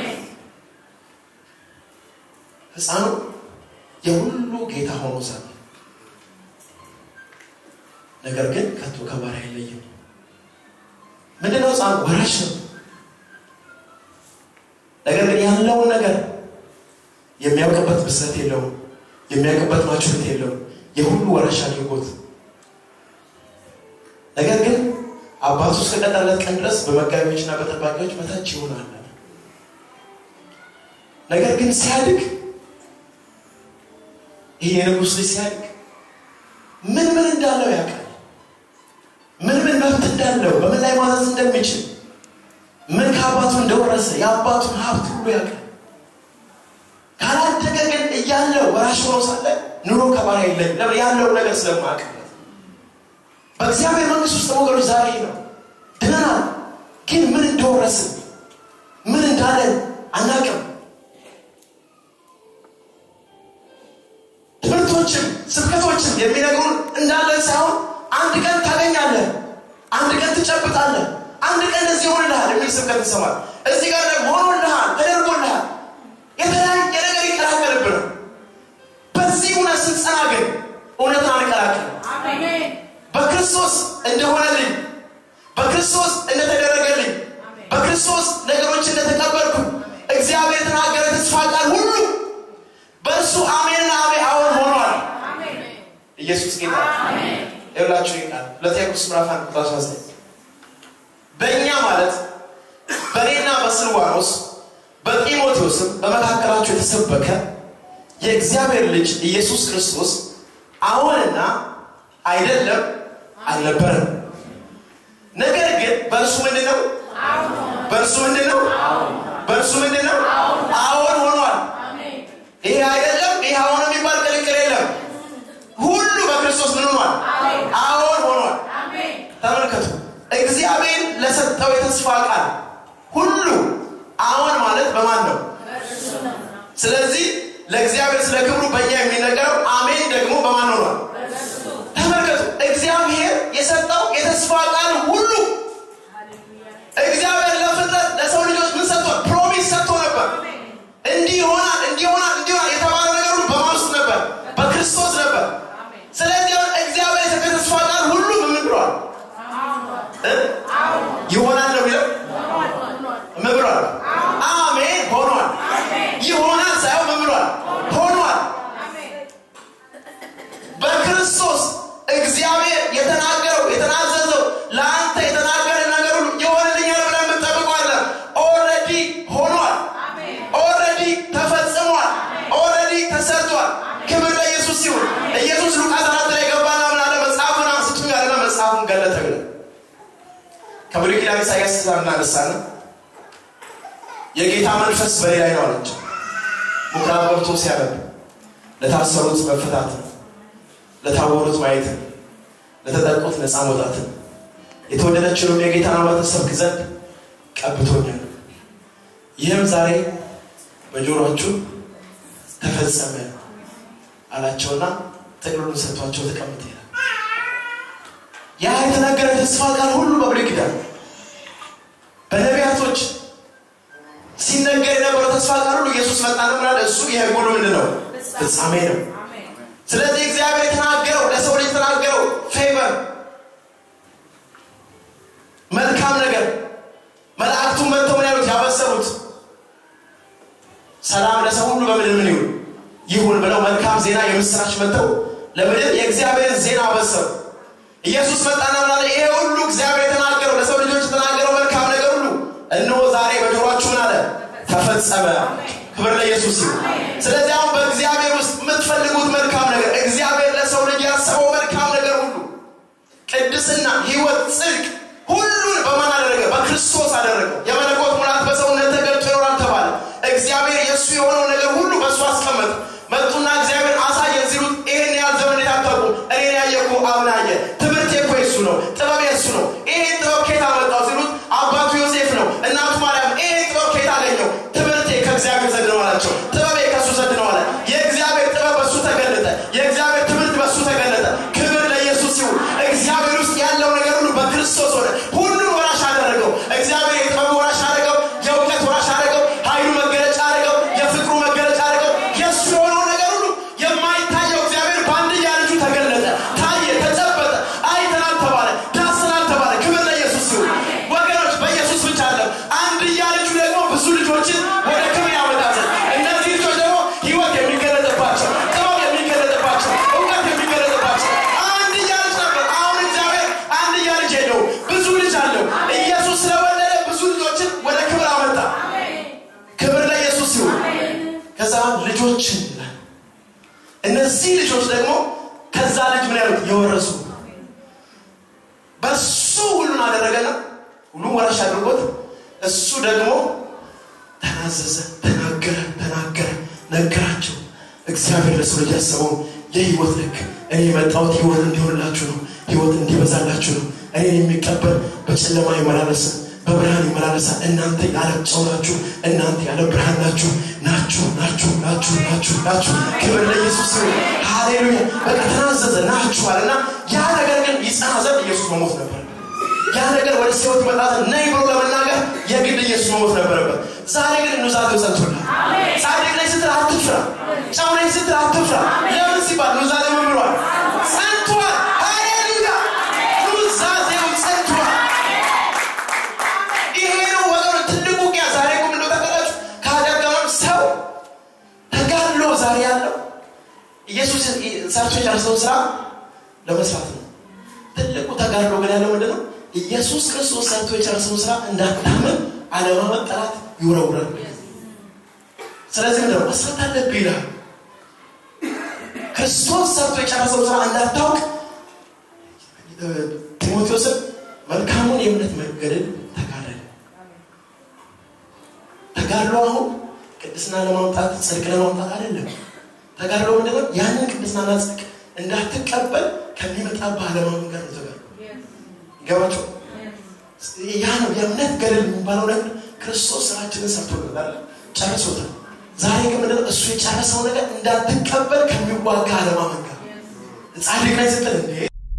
ህፃኑ የሁሉ ጌታ ሆኖ ሳለ ነገር ግን ከቶ ከባሪያ አይለይም። ምንድነው? ህፃኑ ወራሽ ነው። ነገር ግን ያለውን ነገር የሚያውቅበት ብስለት የለውም። የሚያውቅበት ማቹሪቲ የለውም። የሁሉ ወራሽ አድርጎት ነገር ግን አባቱ እስከቀጠለት ቀን ድረስ በመጋቢዎችና በጠባቂዎች በታች ይሆናል። ነገር ግን ሲያድግ ይህ የንጉሥ ልጅ ሲያድግ ምን ምን እንዳለው ያውቃል። ምን ምን መብት እንዳለው፣ በምን ላይ ማዘዝ እንደሚችል፣ ምን ከአባቱ እንደወረሰ የአባቱን ሀብት ሁሉ ያውቃል። ካላደገ ግን እያለው ወራሽ ሆኖ ሳለ ኑሮ ከባሪያ የለኝም። ለምን ያለው ነገር ስለማያውቅበት። በእግዚአብሔር መንግስት ውስጥ ወገኖች ዛሬ ነው ድነናል። ግን ምን እንደወረስን ምን እንዳለን አናውቅም። ትምህርቶችም ስብከቶችም የሚነግሩን እንዳለን ሳይሆን አንድ ቀን ታገኛለህ፣ አንድ ቀን ትጨብጣለህ፣ አንድ ቀን እዚህ ይሆንልሃል የሚል ስብከት ይሰማል። እዚህ ጋር ደግሞ ሆኖልሃል፣ ተደርጎልሃል። የተለያየ ነገር ይቀላቀልብን። በዚህ እውነት ስንጸና ግን እውነትን አንቀላቅል። በክርስቶስ እንደሆነልኝ፣ በክርስቶስ እንደተደረገልኝ፣ በክርስቶስ ነገሮች እንደተቀበልኩ እግዚአብሔር የተናገረ ተስፋ ቃል ሁሉ በእርሱ አሜንና አሜ አዎን ሆኗል። ኢየሱስ ጌታ ይብላችሁ ይቃል ሁለተኛ ቅዱስ ምዕራፍ አንድ ቁጥር 19 በእኛ ማለት በእኔና በስልዋኖስ በጢሞቴዎስም በመካከላቸው የተሰበከ የእግዚአብሔር ልጅ ኢየሱስ ክርስቶስ አሁንና አይደለም አልነበረም። ነገር ግን በእርሱ ምንድን ነው? በእርሱ ምንድን ነው? በእርሱ ምንድን ነው? አዎን ሆኗል። ይሄ አይደለም ይሄ አሁን የሚባል ቅልቅል የለም። ሁሉ በክርስቶስ ምን ሆኗል? አዎን ሆኗል። ተመልከቱ፣ እግዚአብሔር ለሰጠው የተስፋ ቃል ሁሉ አዎን ማለት በማን ነው? ስለዚህ ለእግዚአብሔር ስለ ክብሩ በእኛ የሚነገረው አሜን ደግሞ በማን ሆኗል? ተመልከቱ፣ እግዚአብሔር የሰጠው የተስፋ ቃል ሁሉ እግዚአብሔር ለፍጥረት ለሰው ልጆች ምን ሰጥቷል? ፕሮሚስ ሰጥቶ ነበር። እንዲህ ይሆናል፣ እንዲህ ይሆናል፣ እንዲህ ይሆናል የተባለ ነገር ሁሉ በማን ውስጥ ነበር? በክርስቶስ ነበር። ስለዚህ አሁን እግዚአብሔር የሰጠው የተስፋ ቃል ሁሉ ምን ብሏል? እ? ይሆናል ነው የሚለው ምን ብሏል? አሜን ሆኗል። ይሆናል ሳይሆን ምን ብሏል? ሆኗል። በክርስቶስ እግዚአብሔር የተናገረው የተናዘዘው ለአንተ የተናገረ ነገር ሁሉ ይሆንልኛል ብለን የምንጠብቀዋለን። ኦልሬዲ ሆኗል። ኦልሬዲ ተፈጽሟል። ኦልሬዲ ተሰርቷል። ክብር ለኢየሱስ ሲሆን ኢየሱስ ሉቃስ አራት ላይ ገባና ምን አለ? መጽሐፉን አንስቱኝ አለና መጽሐፉን ገለጠ ብለ ከብሉይ ኪዳን ኢሳያስ ስላናነሳን የጌታ መንፈስ በኔ ላይ ነው አለች። ምኩራብ ገብቶ ሲያነብ ለታሰሩት መፈታትን፣ ለታወሩት ማየትን፣ ለተጠቁት ነፃ መውጣትን የተወደደችውንም የጌታን አባት ሰብክ ዘንድ ቀብቶኛል። ይህም ዛሬ በጆሮአችሁ ተፈጸመ አላቸውና ጥቅሉን ሰጥቷቸው ተቀምጥ ይላል። ያ የተነገረ ተስፋ ቃል ሁሉ በብሉይ ኪዳን በነቢያቶች ሲነገር የነበረው ተስፋ ቃል ሁሉ ኢየሱስ መጣና ምን አለ? እሱ የሕግ ሁሉ ምንድን ነው? ፍጻሜ ነው። ስለዚህ እግዚአብሔር የተናገረው ለሰው ልጅ የተናገረው ፌቨር መልካም ነገር መላእክቱን መጥተው ምን ያሉት ያበሰሩት ሰላም ለሰው ሁሉ በምድር ምን ይሁን ይሁን ብለው መልካም ዜና የምስራች መጥተው ለምድር የእግዚአብሔርን ዜና አበሰሩ። ኢየሱስ መጣና ምን አለ? ይሄ ሁሉ እግዚአብሔር የተናገረው ለሰው ልጆች የተናገረው መልካም ነገር ሁሉ እነሆ ዛሬ በጆሮአችሁ ምን አለ? ተፈጸመ። ክብር ለኢየሱስ ይሁን። ስለዚህ አሁን በእግዚአብሔር ውስጥ የምትፈልጉት መልካም ነገር እግዚአብሔር ለሰው ልጅ ያሰበው መልካም ነገር ሁሉ ቅድስና፣ ሕይወት፣ ጽድቅ ሁሉን በማን አደረገ? በክርስቶስ አደረገው። የመለኮት ሙላት በሰውነት ተገልጦ ይኖራል ተባለ። እግዚአብሔር የእሱ የሆነው ነገር ሁሉ በእሱ አስቀመጠ። መጡና እግዚአብሔር አሳየን ሲሉት ይህን ያህል ዘመን የታጠቁ እኔን ያየ እኮ አብን አየ። ትምህርቴ እኮ የሱ ነው፣ ጥበብ የሱ ነው። ይሄን ጥበብ ከየት አመጣው ሲሉት አባቱ ዮሴፍ ነው፣ እናቱ ማርያም። ይሄን ጥበብ ከየት አገኘው? ትምህርቴ ከእግዚአብሔር ዘንድ ነው አላቸው። ጥበቤ ከእሱ ዘንድ ነው አለ። የእግዚአብሔር ጥበብ በእሱ ተገለጠ። የእግዚአብሔር ትምህርት በእሱ ተገለጠ። ክብር ለኢየሱስ ይሁን። እግዚአብሔር ውስጥ ያለው ነገር ሁሉ በክርስቶስ ሆነ። ሁሉን ወራሽ አደረገው። እግዚአብሔር የጥበቡ ወራሽ አደረገው። የእውቀት ወራሽ አደረገው። ኃይሉ መገለጫ አደረገው። የፍቅሩ መገለጫ አደረገው። የእሱ የሆነው ነገር ሁሉ የማይታየው እግዚአብሔር በአንድያ ልጁ ተገለጠ፣ ታየ፣ ተጨበጠ፣ አይተናል ተባለ፣ ዳስናል ተባለ። ክብር ለኢየሱስ ይሁን። ወገኖች በኢየሱስ ብቻ አለ አንድያ ልጁ ደግሞ ብዙ ልጆችን ወደ ክብር ያመጣ ዘንድ እነዚህ ልጆች ደግሞ ህይወት የሚገለጥባቸው ጥበብ የሚገለጥባቸው እውቀት የሚገለጥባቸው አንድያ ልጅ ነበር። አሁን እግዚአብሔር አንድያ ልጅ የለውም፣ ብዙ ልጅ አለው። ኢየሱስ ስለወለደ ብዙ ልጆችን ወደ ክብር አመጣ። ክብር ለኢየሱስ ይሁን። ከዛ ልጆችን ይላል። እነዚህ ልጆች ደግሞ ከዛ ልጅ ምን ያሉት የወረሱ በሱ ሁሉን አደረገና ሁሉም ወራሽ አድርጎት እሱ ደግሞ ተናዘዘ፣ ተናገረ፣ ተናገረ፣ ነገራቸው። እግዚአብሔር ለሰው ልጅ ያሰበውን የህይወት ልክ እኔ የመጣሁት ህይወት እንዲሆንላችሁ ነው፣ ህይወት እንዲበዛላችሁ ነው። እኔን የሚቀበል በጨለማ አይመላለስም፣ በብርሃን ይመላለሳል። እናንተ የዓለም ጨው ናችሁ፣ እናንተ የዓለም ብርሃን ናችሁ ናችሁ ናችሁ ናችሁ ናችሁ ናችሁ። ክብር ለኢየሱስ ይሁን። ሃሌሉያ። በቃ ተናዘዘ ናችኋል እና ያ ነገር ግን ይጸና ዘንድ ኢየሱስ መሞት ነበር። ያ ነገር ወደ ሕይወት ይመጣ ዘንድ ነይ ብሎ ለመናገር የግድ ኢየሱስ መሞት ነበረበት። ዛሬ ግን ኑዛዜው ጸንቶልሃል። ጻድቅ ነኝ ስትል አትፍራ። ጨው ነኝ ስትል አትፍራ። ለምን ሲባል ኑዛዜ ምን ብሏል? ጸንቷል። ሃሌሉያ። ኑዛዜው ጸንቷል። ይሄ ነው ወገኖች ትልቁ ውጊያ። ዛሬ እኮ ምንድነው ታውቃላችሁ? ከአደጋም ሰው ተጋድሎ ዛሬ ያለው ኢየሱስ ሰርቶ የጨረሰውን ስራ ለመስራት ነው። ትልቁ ተጋድሎ ግን ያለው ምንድን ነው? ኢየሱስ ክርስቶስ ሰርቶ የጨረሰውን ስራ እንዳታምን አለማመን ጠላት ይውረውራል። ስለዚህ ምንድነው መስራት አለብህ ይላል። ክርስቶስ ሰርቶ የጨረሰውን ስራ እንዳታውቅ ጢሞቴዎስን መልካሙን የእምነት መንገድን ተጋደል። ተጋድሎ አሁን ቅድስና ለማምጣት ጽድቅ ለማምጣት አይደለም። ተጋድሎ ምንድነው? ያንን ቅድስናና ጽድቅ እንዳትቀበል ከሚመጣብህ አለማመን ጋር ነው ተጋድሎ። ይገባቸው? ያ ነው የእምነት ገድል የሚባለው ነገር ክርስቶስ ስራችንን ሰርቶልናል፣ ጨርሶታል። ዛሬ ግን ምንድነው? እሱ የጨረሰው ነገር እንዳትቀበል ከሚዋጋ አለማመን ጋር ጻድቅ ላይ ስትል እንዴ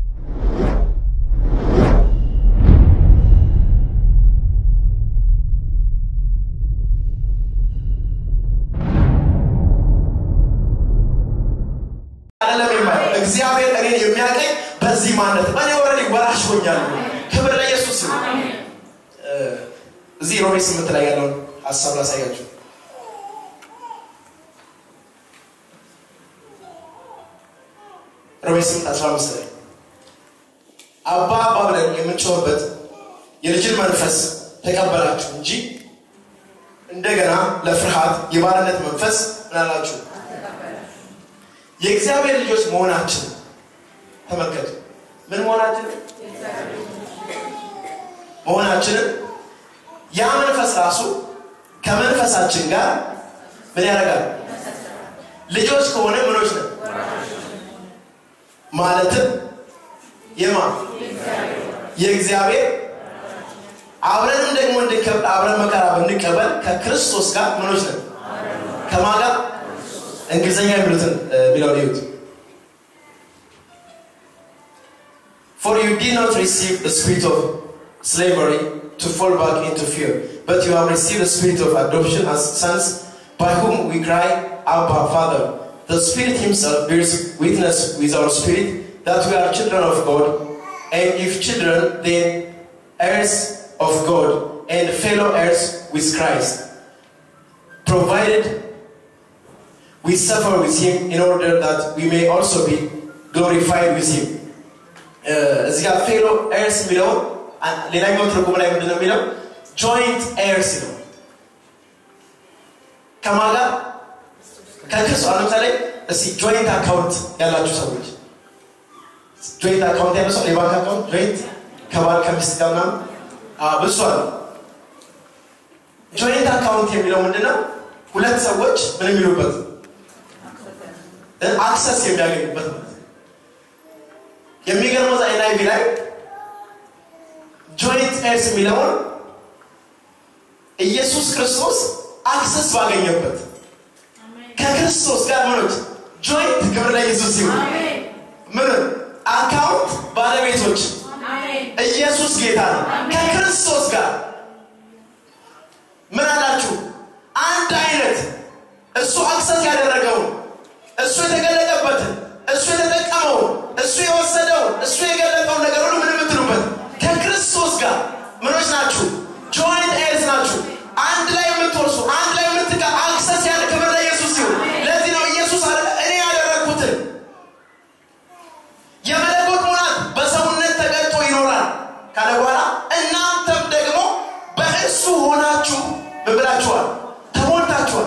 አይደለም የማየው እግዚአብሔር እኔን የሚያቀኝ በዚህ ማነት እኔ ኦልሬዲ ወራሽ ሆኛለሁ። ክብር ለኢየሱስ ይሁን። እዚህ ሮሜ ስምንት ላይ ያለውን ሀሳብ ላሳያችሁ። ሮሜ ስምንት አስራ አምስት ላይ አባ አባ ብለን የምንጮህበት የልጅን መንፈስ ተቀበላችሁ እንጂ እንደገና ለፍርሃት የባርነት መንፈስ ምናላችሁ የእግዚአብሔር ልጆች መሆናችን ተመልከቱ። ምን መሆናችን መሆናችንን ያ መንፈስ ራሱ ከመንፈሳችን ጋር ምን ያደርጋል? ልጆች ከሆነ ምኖች ነን ማለትም የማ የእግዚአብሔር አብረንም ደግሞ እንድንከብር አብረን መከራ ብንቀበል ከክርስቶስ ጋር ምኖች ነን ከማን ጋር እንግሊዝኛ የሚሉትን የሚለውን ይዩት For you did not receive the spirit of slavery to fall back into fear, but you have received the spirit of adoption as sons, by whom we cry, Abba, Father. The Spirit Himself bears witness with our spirit that we are children of God, and if children, then heirs of God, and fellow heirs with Christ, provided we suffer with him in order that we may also be glorified with him. እዚህ ጋር ፌሎ ኤርስ የሚለውን ሌላኛው ትርጉም ላይ ምንድነው የሚለው ጆይንት ኤርስ ነው። ከማን ጋር? ከክርስቶስ። አሁን ለምሳሌ እስኪ ጆይንት አካውንት ያላችሁ ሰዎች ጆይንት አካውንት ያለው ሰው የባንክ አካውንት ጆይንት ከባል ከሚስት ጋር ምናምን ብሷል። ጆይንት አካውንት የሚለው ምንድነው? ሁለት ሰዎች ምን የሚሉበት አክሰስ የሚያገኙበት ማለት ነው። የሚገርመው ዛ ኤንአይቪ ላይ ጆይንት ኤርስ የሚለውን ኢየሱስ ክርስቶስ አክሰስ ባገኘበት ከክርስቶስ ጋር ምኖች ጆይንት ክብር ለኢየሱስ ሲሆን ምን አካውንት ባለቤቶች ኢየሱስ ጌታ ነው። ከክርስቶስ ጋር ምን አላችሁ? አንድ አይነት እሱ አክሰስ ያደረገውን እሱ የተገለጠበትን እሱ የተጠቀመውን እሱ የወሰደውን እሱ የገለጠውን ነገር ሁሉ ምን የምትሉበት ከክርስቶስ ጋር ምኖች ናችሁ? ጆይንት ኤርስ ናችሁ። አንድ ላይ የምትወርሱ አንድ ላይ የምትጋ አክሰስ ያለ ክብር ለኢየሱስ ሲሆን ለዚህ ነው ኢየሱስ አለ እኔ ያደረግኩትን የመለኮት ሙላት በሰውነት ተገልጦ ይኖራል ካለ በኋላ እናንተም ደግሞ በእሱ ሆናችሁ ምን ብላችኋል? ተሞልታችኋል።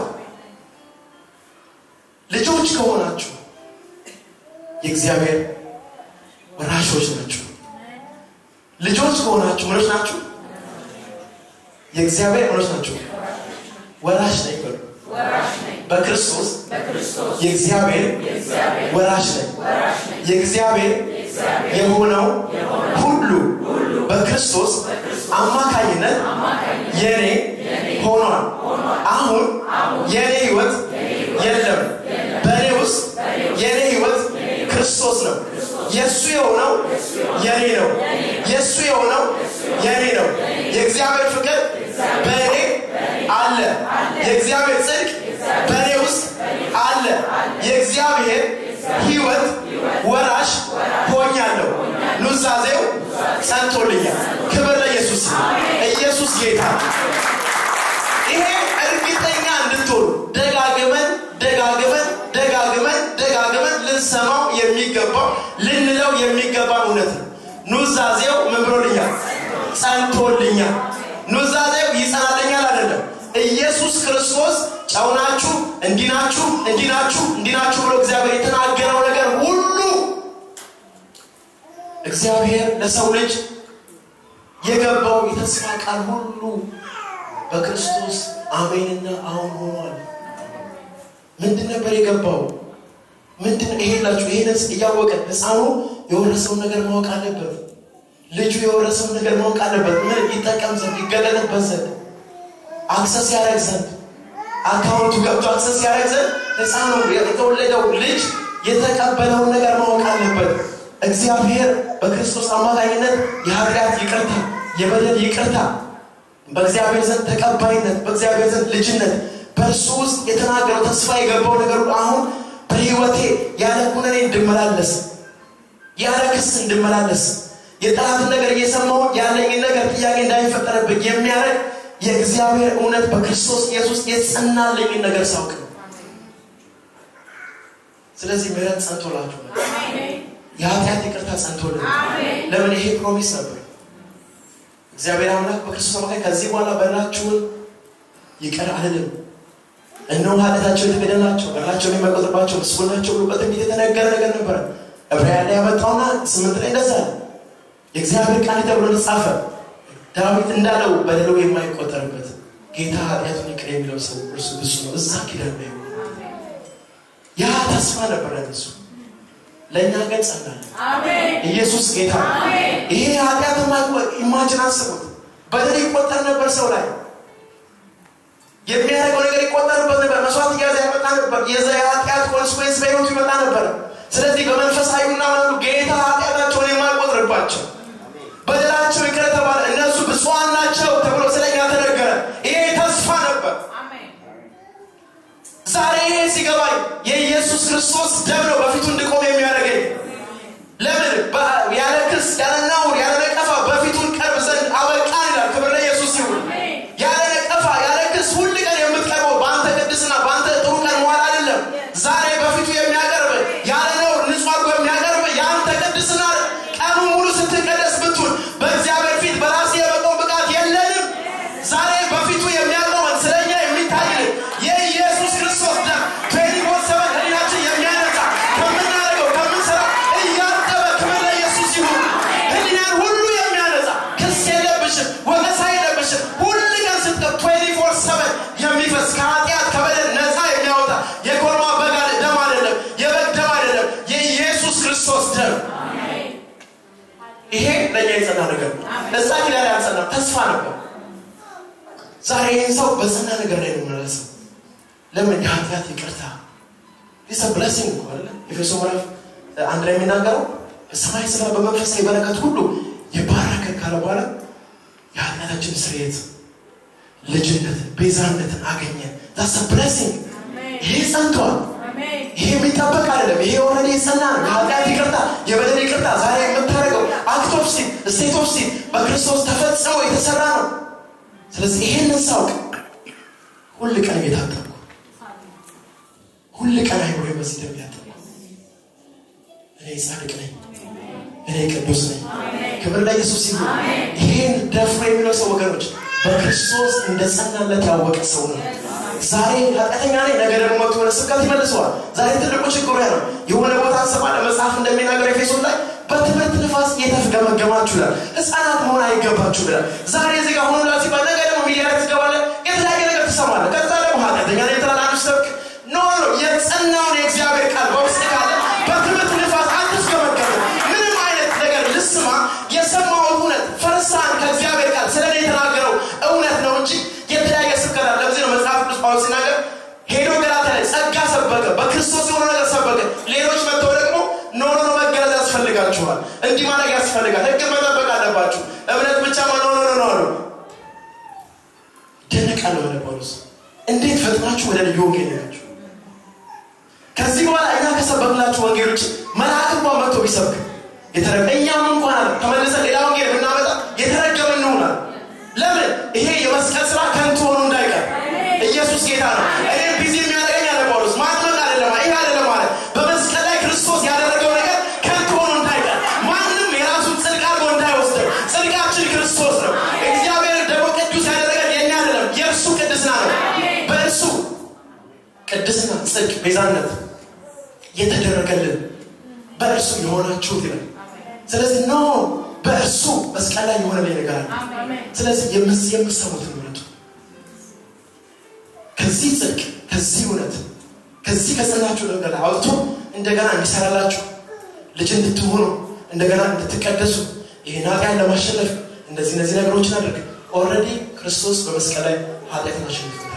ልጆች ከሆናችሁ የእግዚአብሔር ወራሾች ናችሁ። ልጆች ከሆናችሁ ምኖች ናችሁ? የእግዚአብሔር ምኖች ናችሁ? ወራሽ ነኝ በሉ። በክርስቶስ የእግዚአብሔር ወራሽ ነኝ። የእግዚአብሔር የሆነው ሁሉ በክርስቶስ አማካኝነት የኔ ሆኗል። አሁን የኔ ህይወት የለም። በእኔ ውስጥ የኔ ህይወት ክርስቶስ ነው። የእሱ የሆነው የኔ ነው። የእሱ የሆነው የኔ ነው። የእግዚአብሔር ፍቅር በእኔ አለ። የእግዚአብሔር ጽድቅ በእኔ ውስጥ አለ። የእግዚአብሔር ህይወት ወራሽ ሆኛለሁ። ኑዛዜው ጸንቶልኛል። ክብር ለኢየሱስ። ኢየሱስ ጌታ። ይሄ እርግጠኛ እንድትሆኑ ደጋግመን ደጋግመን ደጋግመን ደጋግመን ልንሰማው የሚገባው ልንለው የሚገባ እውነት ነው። ኑዛዜው ምን ብሎልኛል? ጸንቶልኛል። ኑዛዜው ይጸናልኛል አይደለም። ኢየሱስ ክርስቶስ ጨውናችሁ እንዲናችሁ እንዲናችሁ እንዲናችሁ ብሎ እግዚአብሔር የተናገረው ነገር ሁሉ እግዚአብሔር ለሰው ልጅ የገባው የተስፋ ቃል ሁሉ በክርስቶስ አሜንና አሁን ሆኗል። ምንድን ነበር የገባው? ምንድን ይሄ ላችሁ ይሄን እያወቀ ህፃኑ የወረሰውን ነገር ማወቅ አለበት። ልጁ የወረሰውን ነገር ማወቅ አለበት። ምን ይጠቀም ዘንድ ይገለጥበት ዘንድ አክሰስ ያደረግ ዘንድ አካውንቱ ገብቶ አክሰስ ያደረግ ዘንድ ህፃኑ የተወለደው ልጅ የተቀበለውን ነገር ማወቅ አለበት። እግዚአብሔር በክርስቶስ አማካኝነት የኃጢአት ይቅርታ፣ የበደል ይቅርታ፣ በእግዚአብሔር ዘንድ ተቀባይነት፣ በእግዚአብሔር ዘንድ ልጅነት፣ በእርሱ ውስጥ የተናገረው ተስፋ የገባው ነገር ሁሉ አሁን በህይወቴ ያለ ኩነኔ እንድመላለስ ያለ ክስ እንድመላለስ የጠላትን ነገር እየሰማሁ ያለኝን ነገር ጥያቄ እንዳይፈጠርብኝ የሚያደርግ የእግዚአብሔር እውነት በክርስቶስ ኢየሱስ የጸናልኝን ነገር ሳውቅ ነው። ስለዚህ ምህረት ጸንቶላችሁ የኃጢአት ይቅርታ ጸንቶልን ለምን ይሄ ፕሮሚስ ነበር እግዚአብሔር አምላክ በክርስቶስ አማካኝ ከዚህ በኋላ በላችሁን ይቅር አልልም እነሆ ኃጢአታቸው የተገደላቸው በላቸውን የማይቆጥርባቸው ምስጉን ናቸው ብሎ በትንቢት የተነገረ ነገር ነበረ ዕብራውያን ላይ ያመጣውና ስምንት ላይ እንደዛ የእግዚአብሔር ቃል ተብሎ ተጻፈ ዳዊት እንዳለው በደሉ የማይቆጠርበት ጌታ ኃጢአቱን ይቅር የሚለው ሰው እርሱ ብሱ ነው እዛ ኪዳን ላይ ያ ተስፋ ነበረ እነሱ ለእኛ ግን ጸናል ኢየሱስ ጌታ ይሄ ኃጢአት ኢማጅን አስቡት በደል ይቆጠር ነበር ሰው ላይ የሚያደርገው ነገር ይቆጠርበት ነበር መስዋዕት እያዘ ያመጣ ነበር የዛ የኃጢአት ኮንስኮንስ በህይወቱ ይመጣ ነበር ስለዚህ በመንፈሳዊና መኑ ጌታ ኃጢአታቸውን የማይቆጥርባቸው በደላቸው ይቅር ተባለ እነሱ ብፁዓን ናቸው ተብሎ ስለኛ ተነገረ ይሄ ተስፋ ነበር ዛሬ ይሄ ሲገባኝ የኢየሱስ ክርስቶስ ደም ነው በፊቱ እንድቆም የሚያደርገኝ ለምን ያለ ክስ ያለ ነውር ያለ ነቀፋ በፊቱን ቀርብ ዘንድ አበቃን ይላል ክብር ለኢየሱስ ይሁን ያለ ነቀፋ ያለ ክስ ሁል ቀን የምትቀርበው በአንተ ቅድስና በአንተ ጥሩ ቀን መዋል አይደለም ዛሬ በፊቱ የሚያቀርብ ያለ ነውር ንጹህ አድርጎ የሚያቀርብ የአንተ ቅድስና ቀኑ ሙሉ ስትቀደስ ብትውል በእግዚአብሔር ፊት በራሴ የመቆም ብቃት የለንም ዛሬ በፊቱ የሚያቆመን ስለኛ የሚታይልን የኢየሱስ ክርስቶስ ደም ትዌንቲፎር ሰቨን ህሊናችን የሚያነጻ ከምናደርገው ከምንሰራው እያጠበ ክብር ለኢየሱስ ይሁን ህሊናን ሁሉ የሚያነጻ ክስ የለብሽም ወቀሳ የለብሽም ሁል ቀን ስትቀብ ትዌንቲፎር ሰቨን የሚፈስ ከኃጢአት ከበደል ነፃ የሚያወጣ የኮርማ በግ ደም አይደለም የበግ ደም አይደለም የኢየሱስ ክርስቶስ ደም ይሄ ለእኛ የጸና ነገር ነው እዛ ኪዳን ያልጸና ተስፋ ነበር ዛሬ ይህን ሰው በጸና ነገር ላይ የሚመለሰው ለምን የኃጢአት ይቅርታ ዲስ ብለሲንግ እኮ አለ ኤፌሶ ምዕራፍ አንድ ላይ የሚናገረው በሰማይ ስራ በመንፈሳዊ በረከት ሁሉ የባረከ ካለ በኋላ የኃጢአታችን ስርየት ልጅነትን ቤዛነትን አገኘን ዛስ ብለሲንግ ይሄ ጸንቷል ይሄ የሚጠበቅ አይደለም ይሄ ኦልሬዲ የጸና ነው የኃጢአት ይቅርታ የበደል ይቅርታ ዛሬ የምታደርገው አክት ኦፍ ሲን ስቴት ኦፍ ሲን በክርስቶስ ተፈጽሞ የተሰራ ነው ስለዚህ ይሄንን ሳውቅ ሁል ቀን እየታጠብኩ ሁል ቀን አይምሮ በዚህ ደም ያጠብኩ እኔ ጻድቅ ነኝ እኔ ቅዱስ ነኝ ክብር ለኢየሱስ ይሁን ይሄን ደፍሮ የሚለው ሰው ወገኖች በክርስቶስ እንደ ጸናለት ያወቀ ሰው ነው ዛሬ ኃጢአተኛ ነኝ ነገ ደግሞ መጥቶ ወደ ስብከት ይመልሰዋል ዛሬ ትልቁ ችግሩ ያ ነው የሆነ ቦታ እንሰማለ መጽሐፍ እንደሚናገር ኤፌሶን ላይ በትምህርት ንፋስ እየተፍገመገማችሁ ይላል ህፃናት መሆን አይገባችሁ ይላል ዛሬ እዚህ ጋር ሆኖ ሲባል ነገ ደግሞ ሚዲያ ላይ ትገባለ የተለያየ ነገር ትሰማለ ከዛ ደግሞ ኃጢአተኛ ነኝ ትላላችሁ ሰብክ ኖ ኖ የጸናውን የእግዚአብሔር ቃል በውስጥ ካለ በትምህርት ንፋስ አትፍገመገም ምንም አይነት ነገር ልስማ የሰማውን እውነት ፈርሳ እንዲህ ማድረግ ያስፈልጋል። ህግ መጠበቅ አለባችሁ። እምነት ብቻ መኖር ነው ነው አሉ። ይደነቃል ወደ ጳውሎስ እንዴት ፈጥናችሁ ወደ ልዩ ወንጌል ሄዳችሁ ከዚህ በኋላ እኛ ከሰበክላችሁ ወንጌል ውጭ መልአክ እንኳን መጥቶ ቢሰብክ የተረገ እኛም እንኳን አለ ተመልሰን ሌላ ወንጌል ብናመጣ የተረገመ እንሆናል። ለምን ይሄ የመስቀል ስራ ከንቱ ሆኖ እንዳይቀር ኢየሱስ ጌታ ነው። እኔም ቢዚ የሚያደርገኝ አለ ጳውሎስ ማጥመቅ አይደለም ይህ አይደለም ማለት በመስቀል ላይ ክርስቶስ ያደረገው ነገር ከንቱ ሆኖ እንዳይቀር ማንም የራሱን ጽድቅ አድርጎ እንዳይወስደው ጽድቃችን ክርስቶስ ነው። እግዚአብሔር ደግሞ ቅዱስ ያደረገን የኛ አይደለም የእርሱ ቅድስና ነው። በእርሱ ቅድስና፣ ጽድቅ፣ ቤዛነት የተደረገልን በእርሱ የሆናችሁት ይላል። ስለዚህ ኖ በእርሱ መስቀል ላይ የሆነ ላይ ነገር አለ። ስለዚህ የምሰሙትን ምረጡ። ከዚህ ጽድቅ፣ ከዚህ እውነት፣ ከዚህ ከጸናችሁ ነገር አውጥቶ እንደገና እንዲሰራላችሁ ልጅ እንድትሆኑ እንደገና እንድትቀደሱ ይህን ኃጢአት ለማሸነፍ እንደዚህ እነዚህ ነገሮችን አድርግ። ኦልሬዲ ክርስቶስ በመስቀል ላይ ኃጢአትን አሸንፎታል።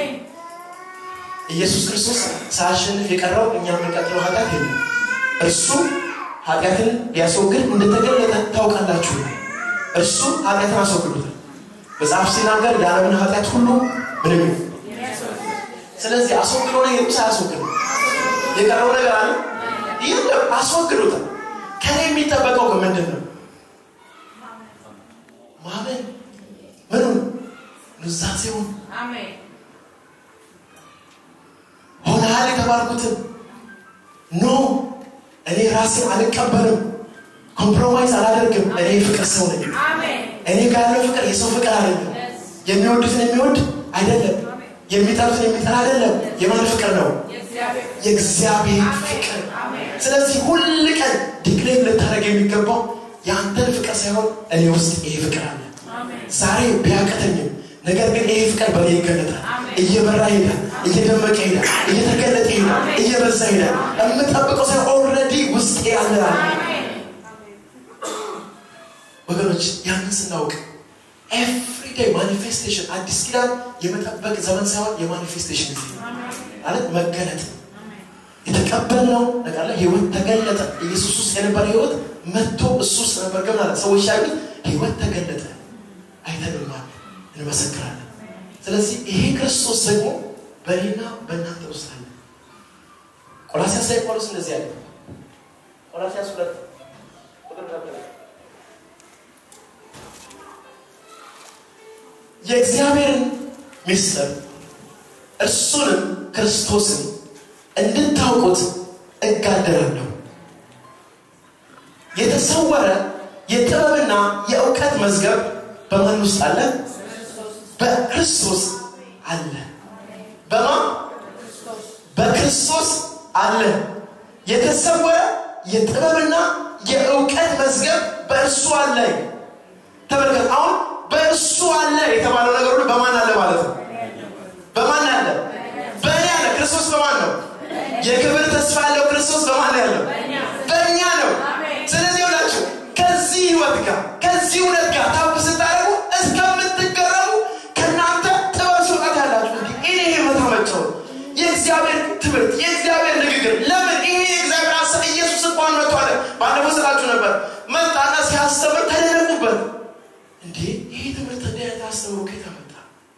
ኢየሱስ ክርስቶስ ሳያሸንፍ የቀረው እኛ የምንቀጥለው ኃጢአት የለም። እርሱ ኃጢአትን ሊያስወግድ እንደተገለጠ ታውቃላችሁ። እርሱ ኃጢአትን አስወግዶታል። መጽሐፍ ሲናገር የዓለምን ኃጢአት ሁሉ ምንም ይሁን። ስለዚህ አስወግዶ ነው ይሄዱ ሳያስወግድ የቀረው ነገር አለ የለም፣ አስወግዶታል። ከኔ የሚጠበቀው ግን ምንድን ነው? ማመን ምኑን ኑዛዜውን ሆነሃል የተባልኩትን ኖ እኔ ራሴን አልቀበልም፣ ኮምፕሮማይዝ አላደርግም። እኔ ፍቅር ሰው ነኝ። እኔ ጋር ያለው ፍቅር የሰው ፍቅር አይደለም። የሚወዱትን የሚወድ አይደለም። የሚጠሉትን የሚጠላ አይደለም። የማን ፍቅር ነው? የእግዚአብሔር ፍቅር። ስለዚህ ሁል ቀን ዲክሌር ልታደርግ የሚገባው የአንተን ፍቅር ሳይሆን እኔ ውስጥ ይሄ ፍቅር አለ። ዛሬ ቢያቀተኝም ነገር ግን ይሄ ፍቅር በእኔ ይገለጣል። እየበራ ሄዳል፣ እየደመቀ ሄዳል፣ እየተገለጠ ሄዳል፣ እየበዛ ሄዳል። የምጠብቀው ሳይሆን ኦልሬዲ ውስጤ ያለ ወገኖች፣ ያንን ስናውቅ ኤቭሪዴይ ማኒፌስቴሽን አዲስ ኪዳን የመጠበቅ ዘመን ሳይሆን የማኒፌስቴሽን ጊዜ ማለት መገለጥ የተቀበልነው ነገር ላይ ህይወት ተገለጠ። ኢየሱስ ውስጥ የነበረ ህይወት መጥቶ እሱ ውስጥ ነበር። ግን ማለት ሰዎች ያሉት ህይወት ተገለጠ አይተንማል፣ እንመሰክራለን። ስለዚህ ይሄ ክርስቶስ ደግሞ በእኔና በእናንተ ውስጥ አለ። ቆላሲያስ ላይ ጳውሎስ እንደዚህ ያለ ቆላሲያስ ሁለት የእግዚአብሔርን ምስጢር እርሱንም ክርስቶስን እንድታውቁት እጋደላለሁ። የተሰወረ የጥበብና የእውቀት መዝገብ በማን ውስጥ አለ? በክርስቶስ አለ። በማ በክርስቶስ አለ። የተሰወረ የጥበብና የእውቀት መዝገብ በእርሱ አለ። ተመልከት። አሁን በእርሱ አለ የተባለው ነገር ሁሉ በማን አለ ማለት ነው? በማን አለ? በእኔ አለ። ክርስቶስ በማን ነው? የክብር ተስፋ ያለው ክርስቶስ በማን ነው ያለው? በእኛ ነው። ስለዚህ ሁላችሁ ከዚህ ህይወት ጋር ከዚህ እውነት ጋር ታብ ስታደርጉ እስከምትገረሙ ከእናንተ ጥበብ ስውጣት ያላችሁ እንዲ ይህ ህይወት አመቸው የእግዚአብሔር ትምህርት የእግዚአብሔር ንግግር ለምን ይሄ የእግዚአብሔር ሀሳብ ኢየሱስ እንኳን መጥቶ አለ ባለፈው ስላችሁ ነበር መጣና ሲያስተምር ተደነቁበት እንዴ ይሄ ትምህርት እንዲህ አይነት አስተምሮ ከየት መጣ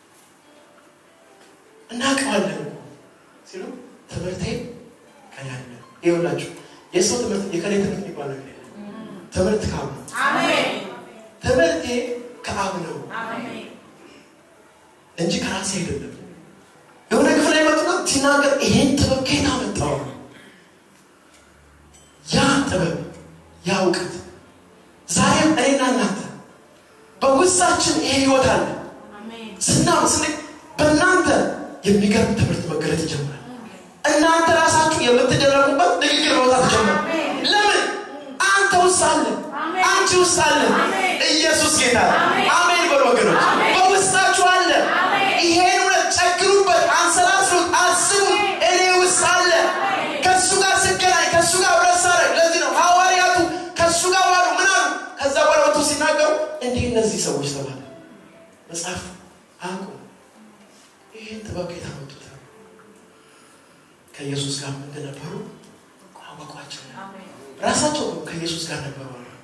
እናውቀዋለን ሲሉ ትምህርቴ ከኔ አለ ይኸውላችሁ የሰው ትምህርት የከሌ ትምህርት የሚባል ነገር ትምህርት ከአብ ነው ትምህርቴ ከአብ ነው እንጂ ከራሴ አይደለም የሆነ ክፍል ላይ መጡና ሲናገር ይሄን ጥበብ ከየት አመጣው ያ ጥበብ ያ እውቀት ዛሬም እኔና እናንተ በውስጣችን ይሄ ህይወት አለ ስናም ስን በእናንተ የሚገርም ትምህርት መገለጥ ይጀምራል እናንተ ራሳችሁ የምትደረጉበት ንግግር መውጣት ጀምራል ለምን አንተ ውስጥ አለ አንቺ ውስጥ አለ ኢየሱስ ጌታ አሜን በሉ ወገኖች በውስጣችሁ አለ ይሄን እውነት ጨግሩበት አንሰላስሉት አስቡት እኔ ውስጥ አለ ከእሱ ጋር ስገናኝ ከእሱ ጋር ህብረት ሳረግ ለዚህ ነው ሐዋርያቱ ከእሱ ጋር ዋሉ ምን አሉ ከዛ በኋላ ወጥቶ ሲናገሩ እንዲህ እነዚህ ሰዎች ተባለ መጽሐፍ አቁ ይህን ጥበብ የታመጡት ከኢየሱስ ጋር እንደነበሩ አወቋቸው ራሳቸው ከኢየሱስ ጋር ነበሩ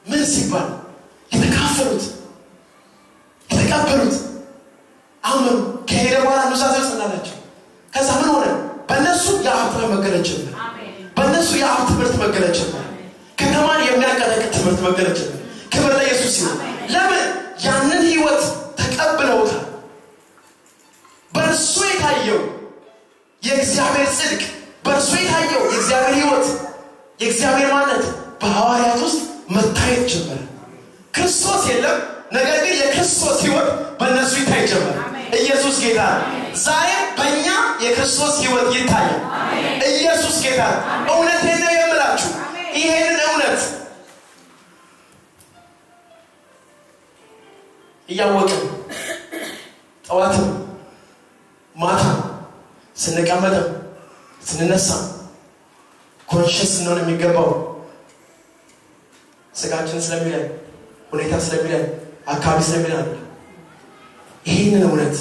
ምን ሲባል የተካፈሉት የተቀበሉት አመኑ። ከሄደ በኋላ ኑዛዜ ጽናላቸው። ከዛ ምን ሆነ? በእነሱ የአብ ጥበብ መገለጥ ጀመረ። በእነሱ የአብ ትምህርት መገለጥ ጀመረ። ከተማን የሚያቀጠቅጥ ትምህርት መገለጥ ጀመረ። ክብር ለኢየሱስ ይሁን። ለምን? ያንን ህይወት ተቀብለውታል። በእርሱ የታየው የእግዚአብሔር ጽድቅ፣ በእርሱ የታየው የእግዚአብሔር ህይወት፣ የእግዚአብሔር ማነት በሐዋርያት ውስጥ መታየት ጀመረ። ክርስቶስ የለም፣ ነገር ግን የክርስቶስ ህይወት በእነሱ ይታይ ጀመረ። ኢየሱስ ጌታ ነው። ዛሬም በእኛ የክርስቶስ ህይወት ይታያል። ኢየሱስ ጌታ ነው። እውነቴን ነው የምላችሁ ይሄንን እውነት እያወቅን ጠዋትም ማታ ስንቀመጥም ስንነሳም ኮንሽስ ስንሆን የሚገባው ስጋችን ስለሚለን ሁኔታ ስለሚለን አካባቢ ስለሚለን አለ። ይህንን እውነት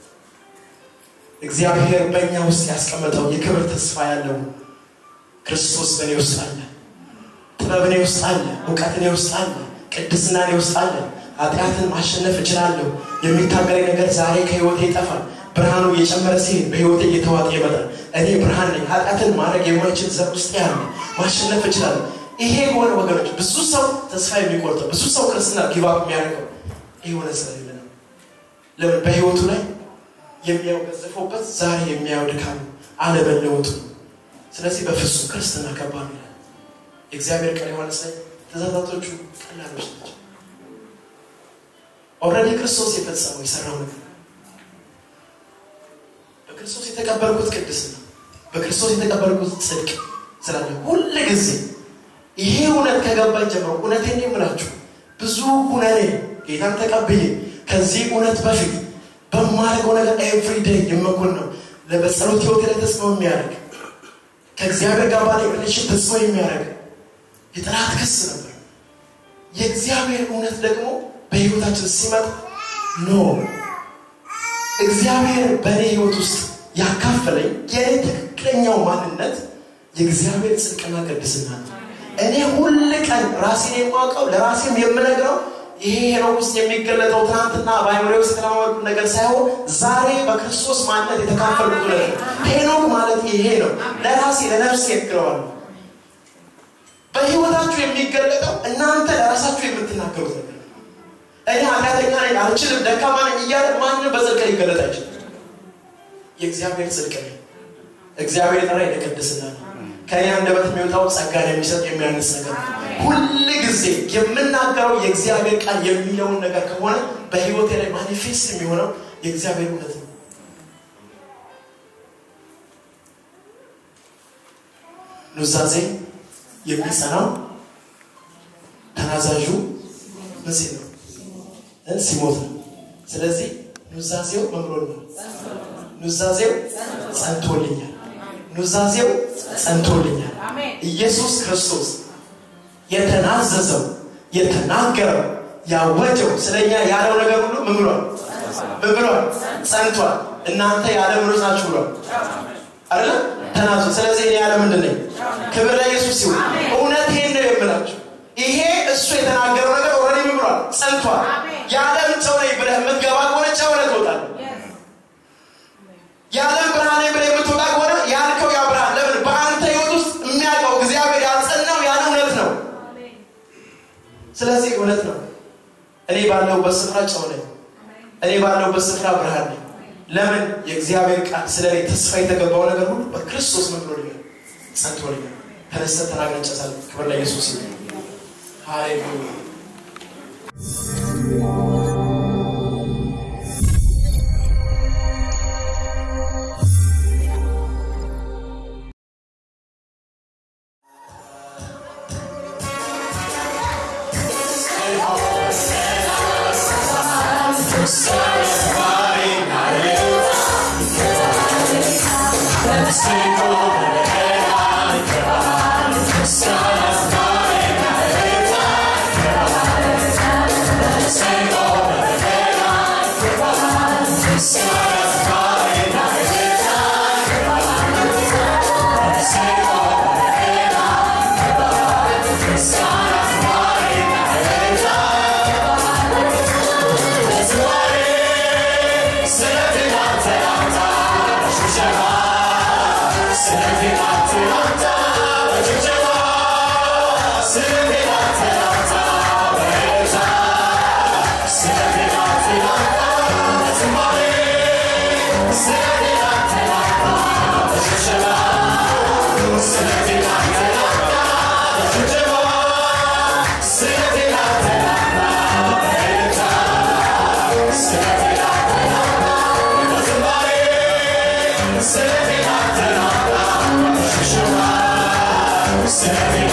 እግዚአብሔር በእኛ ውስጥ ያስቀመጠው የክብር ተስፋ ያለው ክርስቶስ በእኔ ውስጥ አለ። ጥበብ እኔ ውስጥ አለ። እውቀት እኔ ውስጥ አለ። ቅድስና እኔ ውስጥ አለ። ኃጢአትን ማሸነፍ እችላለሁ። የሚታገለኝ ነገር ዛሬ ከህይወቴ ይጠፋል። ብርሃኑ እየጨመረ ሲሄድ በህይወቴ እየተዋጠ ይመጣል። እኔ ብርሃን ነኝ። ኃጢአትን ማድረግ የማይችል ዘር ውስጥ ያለ ማሸነፍ እችላለሁ። ይሄ የሆነ ወገኖች ብዙ ሰው ተስፋ የሚቆርጠው ብዙ ሰው ክርስትና ጊቫፕ የሚያደርገው ይህ ሆነ ስለሌለ ነው። ለምን በህይወቱ ላይ የሚያው ገዘፈውበት ዛሬ የሚያየው ድካም አለመለወጡ ነው። ስለዚህ በፍጹም ክርስትና ከባድ ይላል የእግዚአብሔር ቃል ዮሐንስ ላይ ትእዛዛቶቹ ቀላሎች ናቸው። ኦልሬዲ ክርስቶስ የፈጸመው የሰራው ነገር በክርስቶስ የተቀበልኩት ቅድስና በክርስቶስ የተቀበልኩት ጽድቅ ስላለ ሁል ጊዜ ይሄ እውነት ከገባኝ ጀምሮ እውነቴን የምላችሁ ብዙ ሁነኔ ጌታን ተቀብዬ ከዚህ እውነት በፊት በማደርገው ነገር ኤቭሪዴይ የመጎን ነው በጸሎት ህይወት ላይ ተጽዕኖ የሚያደርግ ከእግዚአብሔር ጋር ባለ ሪሌሽን ተጽዕኖ የሚያደርግ የጠላት ክስ ነበር። የእግዚአብሔር እውነት ደግሞ በህይወታችን ሲመጣ ኖ እግዚአብሔር በእኔ ህይወት ውስጥ ያካፈለኝ የእኔ ትክክለኛው ማንነት የእግዚአብሔር ጽድቅና ቅድስና ነው። እኔ ሁል ቀን ራሴን የማውቀው ለራሴም የምነግረው ይሄ ሄኖክ ውስጥ የሚገለጠው ትናንትና በአይምሬ ውስጥ የተለማመዱት ነገር ሳይሆን ዛሬ በክርስቶስ ማንነት የተካፈልኩት እውነት ነው። ሄኖክ ማለት ይሄ ነው። ለራሴ ለነፍሴ እነግረዋለሁ። በህይወታችሁ የሚገለጠው እናንተ ለራሳችሁ የምትናገሩት ነገር እኔ ኃጢአተኛ ነኝ፣ አልችልም፣ ደካማ ነኝ እያለ ማንም በጽድቅ ሊገለጥ አይችልም። የእግዚአብሔር ጽድቅ ነኝ። እግዚአብሔር የጠራኝ ለቅድስና ነው። ከእኔ አንደበት የሚወጣው ጸጋን የሚሰጥ የሚያንስ ነገር ነው። ሁል ጊዜ የምናገረው የእግዚአብሔር ቃል የሚለውን ነገር ከሆነ በህይወቴ ላይ ማኒፌስት የሚሆነው የእግዚአብሔር እውነት ነው። ኑዛዜ የሚጸናው ተናዛዡ ምን ሲል ነው? ሲሞት ነው። ስለዚህ ኑዛዜው መምሮን ነው። ኑዛዜው ጸንቶልኛል። ኑዛዜው ጸንቶልኛል። ኢየሱስ ክርስቶስ የተናዘዘው የተናገረው ያወጀው ስለኛ ያለው ነገር ሁሉ ምን ብሏል? ምን ብሏል? ጸንቷል። እናንተ ያለ ምኖች ናችሁ ብሏል አይደለ? ተናዙ። ስለዚህ እኔ ያለ ምንድን ነኝ? ክብር ለኢየሱስ ሲሆን እውነቴን ነው የምላችሁ። ይሄ እሱ የተናገረው ነገር ኦልሬዲ ምን ብሏል? ጸንቷል። የዓለም ጨው ነኝ ብለህ የምትገባ ከሆነ ጨው ነህ ትወጣለህ። የዓለም ብርሃን ነኝ ብለህ የምትወጣ ከሆነ ያልከው ያ ብርሃን ለምን በአንተ ህይወት ውስጥ የሚያውቀው እግዚአብሔር ያጸናው ያን እውነት ነው። ስለዚህ እውነት ነው። እኔ ባለሁበት ስፍራ ጨው ነኝ። እኔ ባለሁበት ስፍራ ብርሃን ነኝ። ለምን የእግዚአብሔር ቃል ስለ እኔ ተስፋ የተገባው ነገር ሁሉ በክርስቶስ ምን ብሎልኛል? ጸንቶልኛል። ተነስተን ተናግረን እንጨርሳለን። ክብር ለኢየሱስ ይሁን። ሃሌሉያ Son of mine, እግዚአብሔር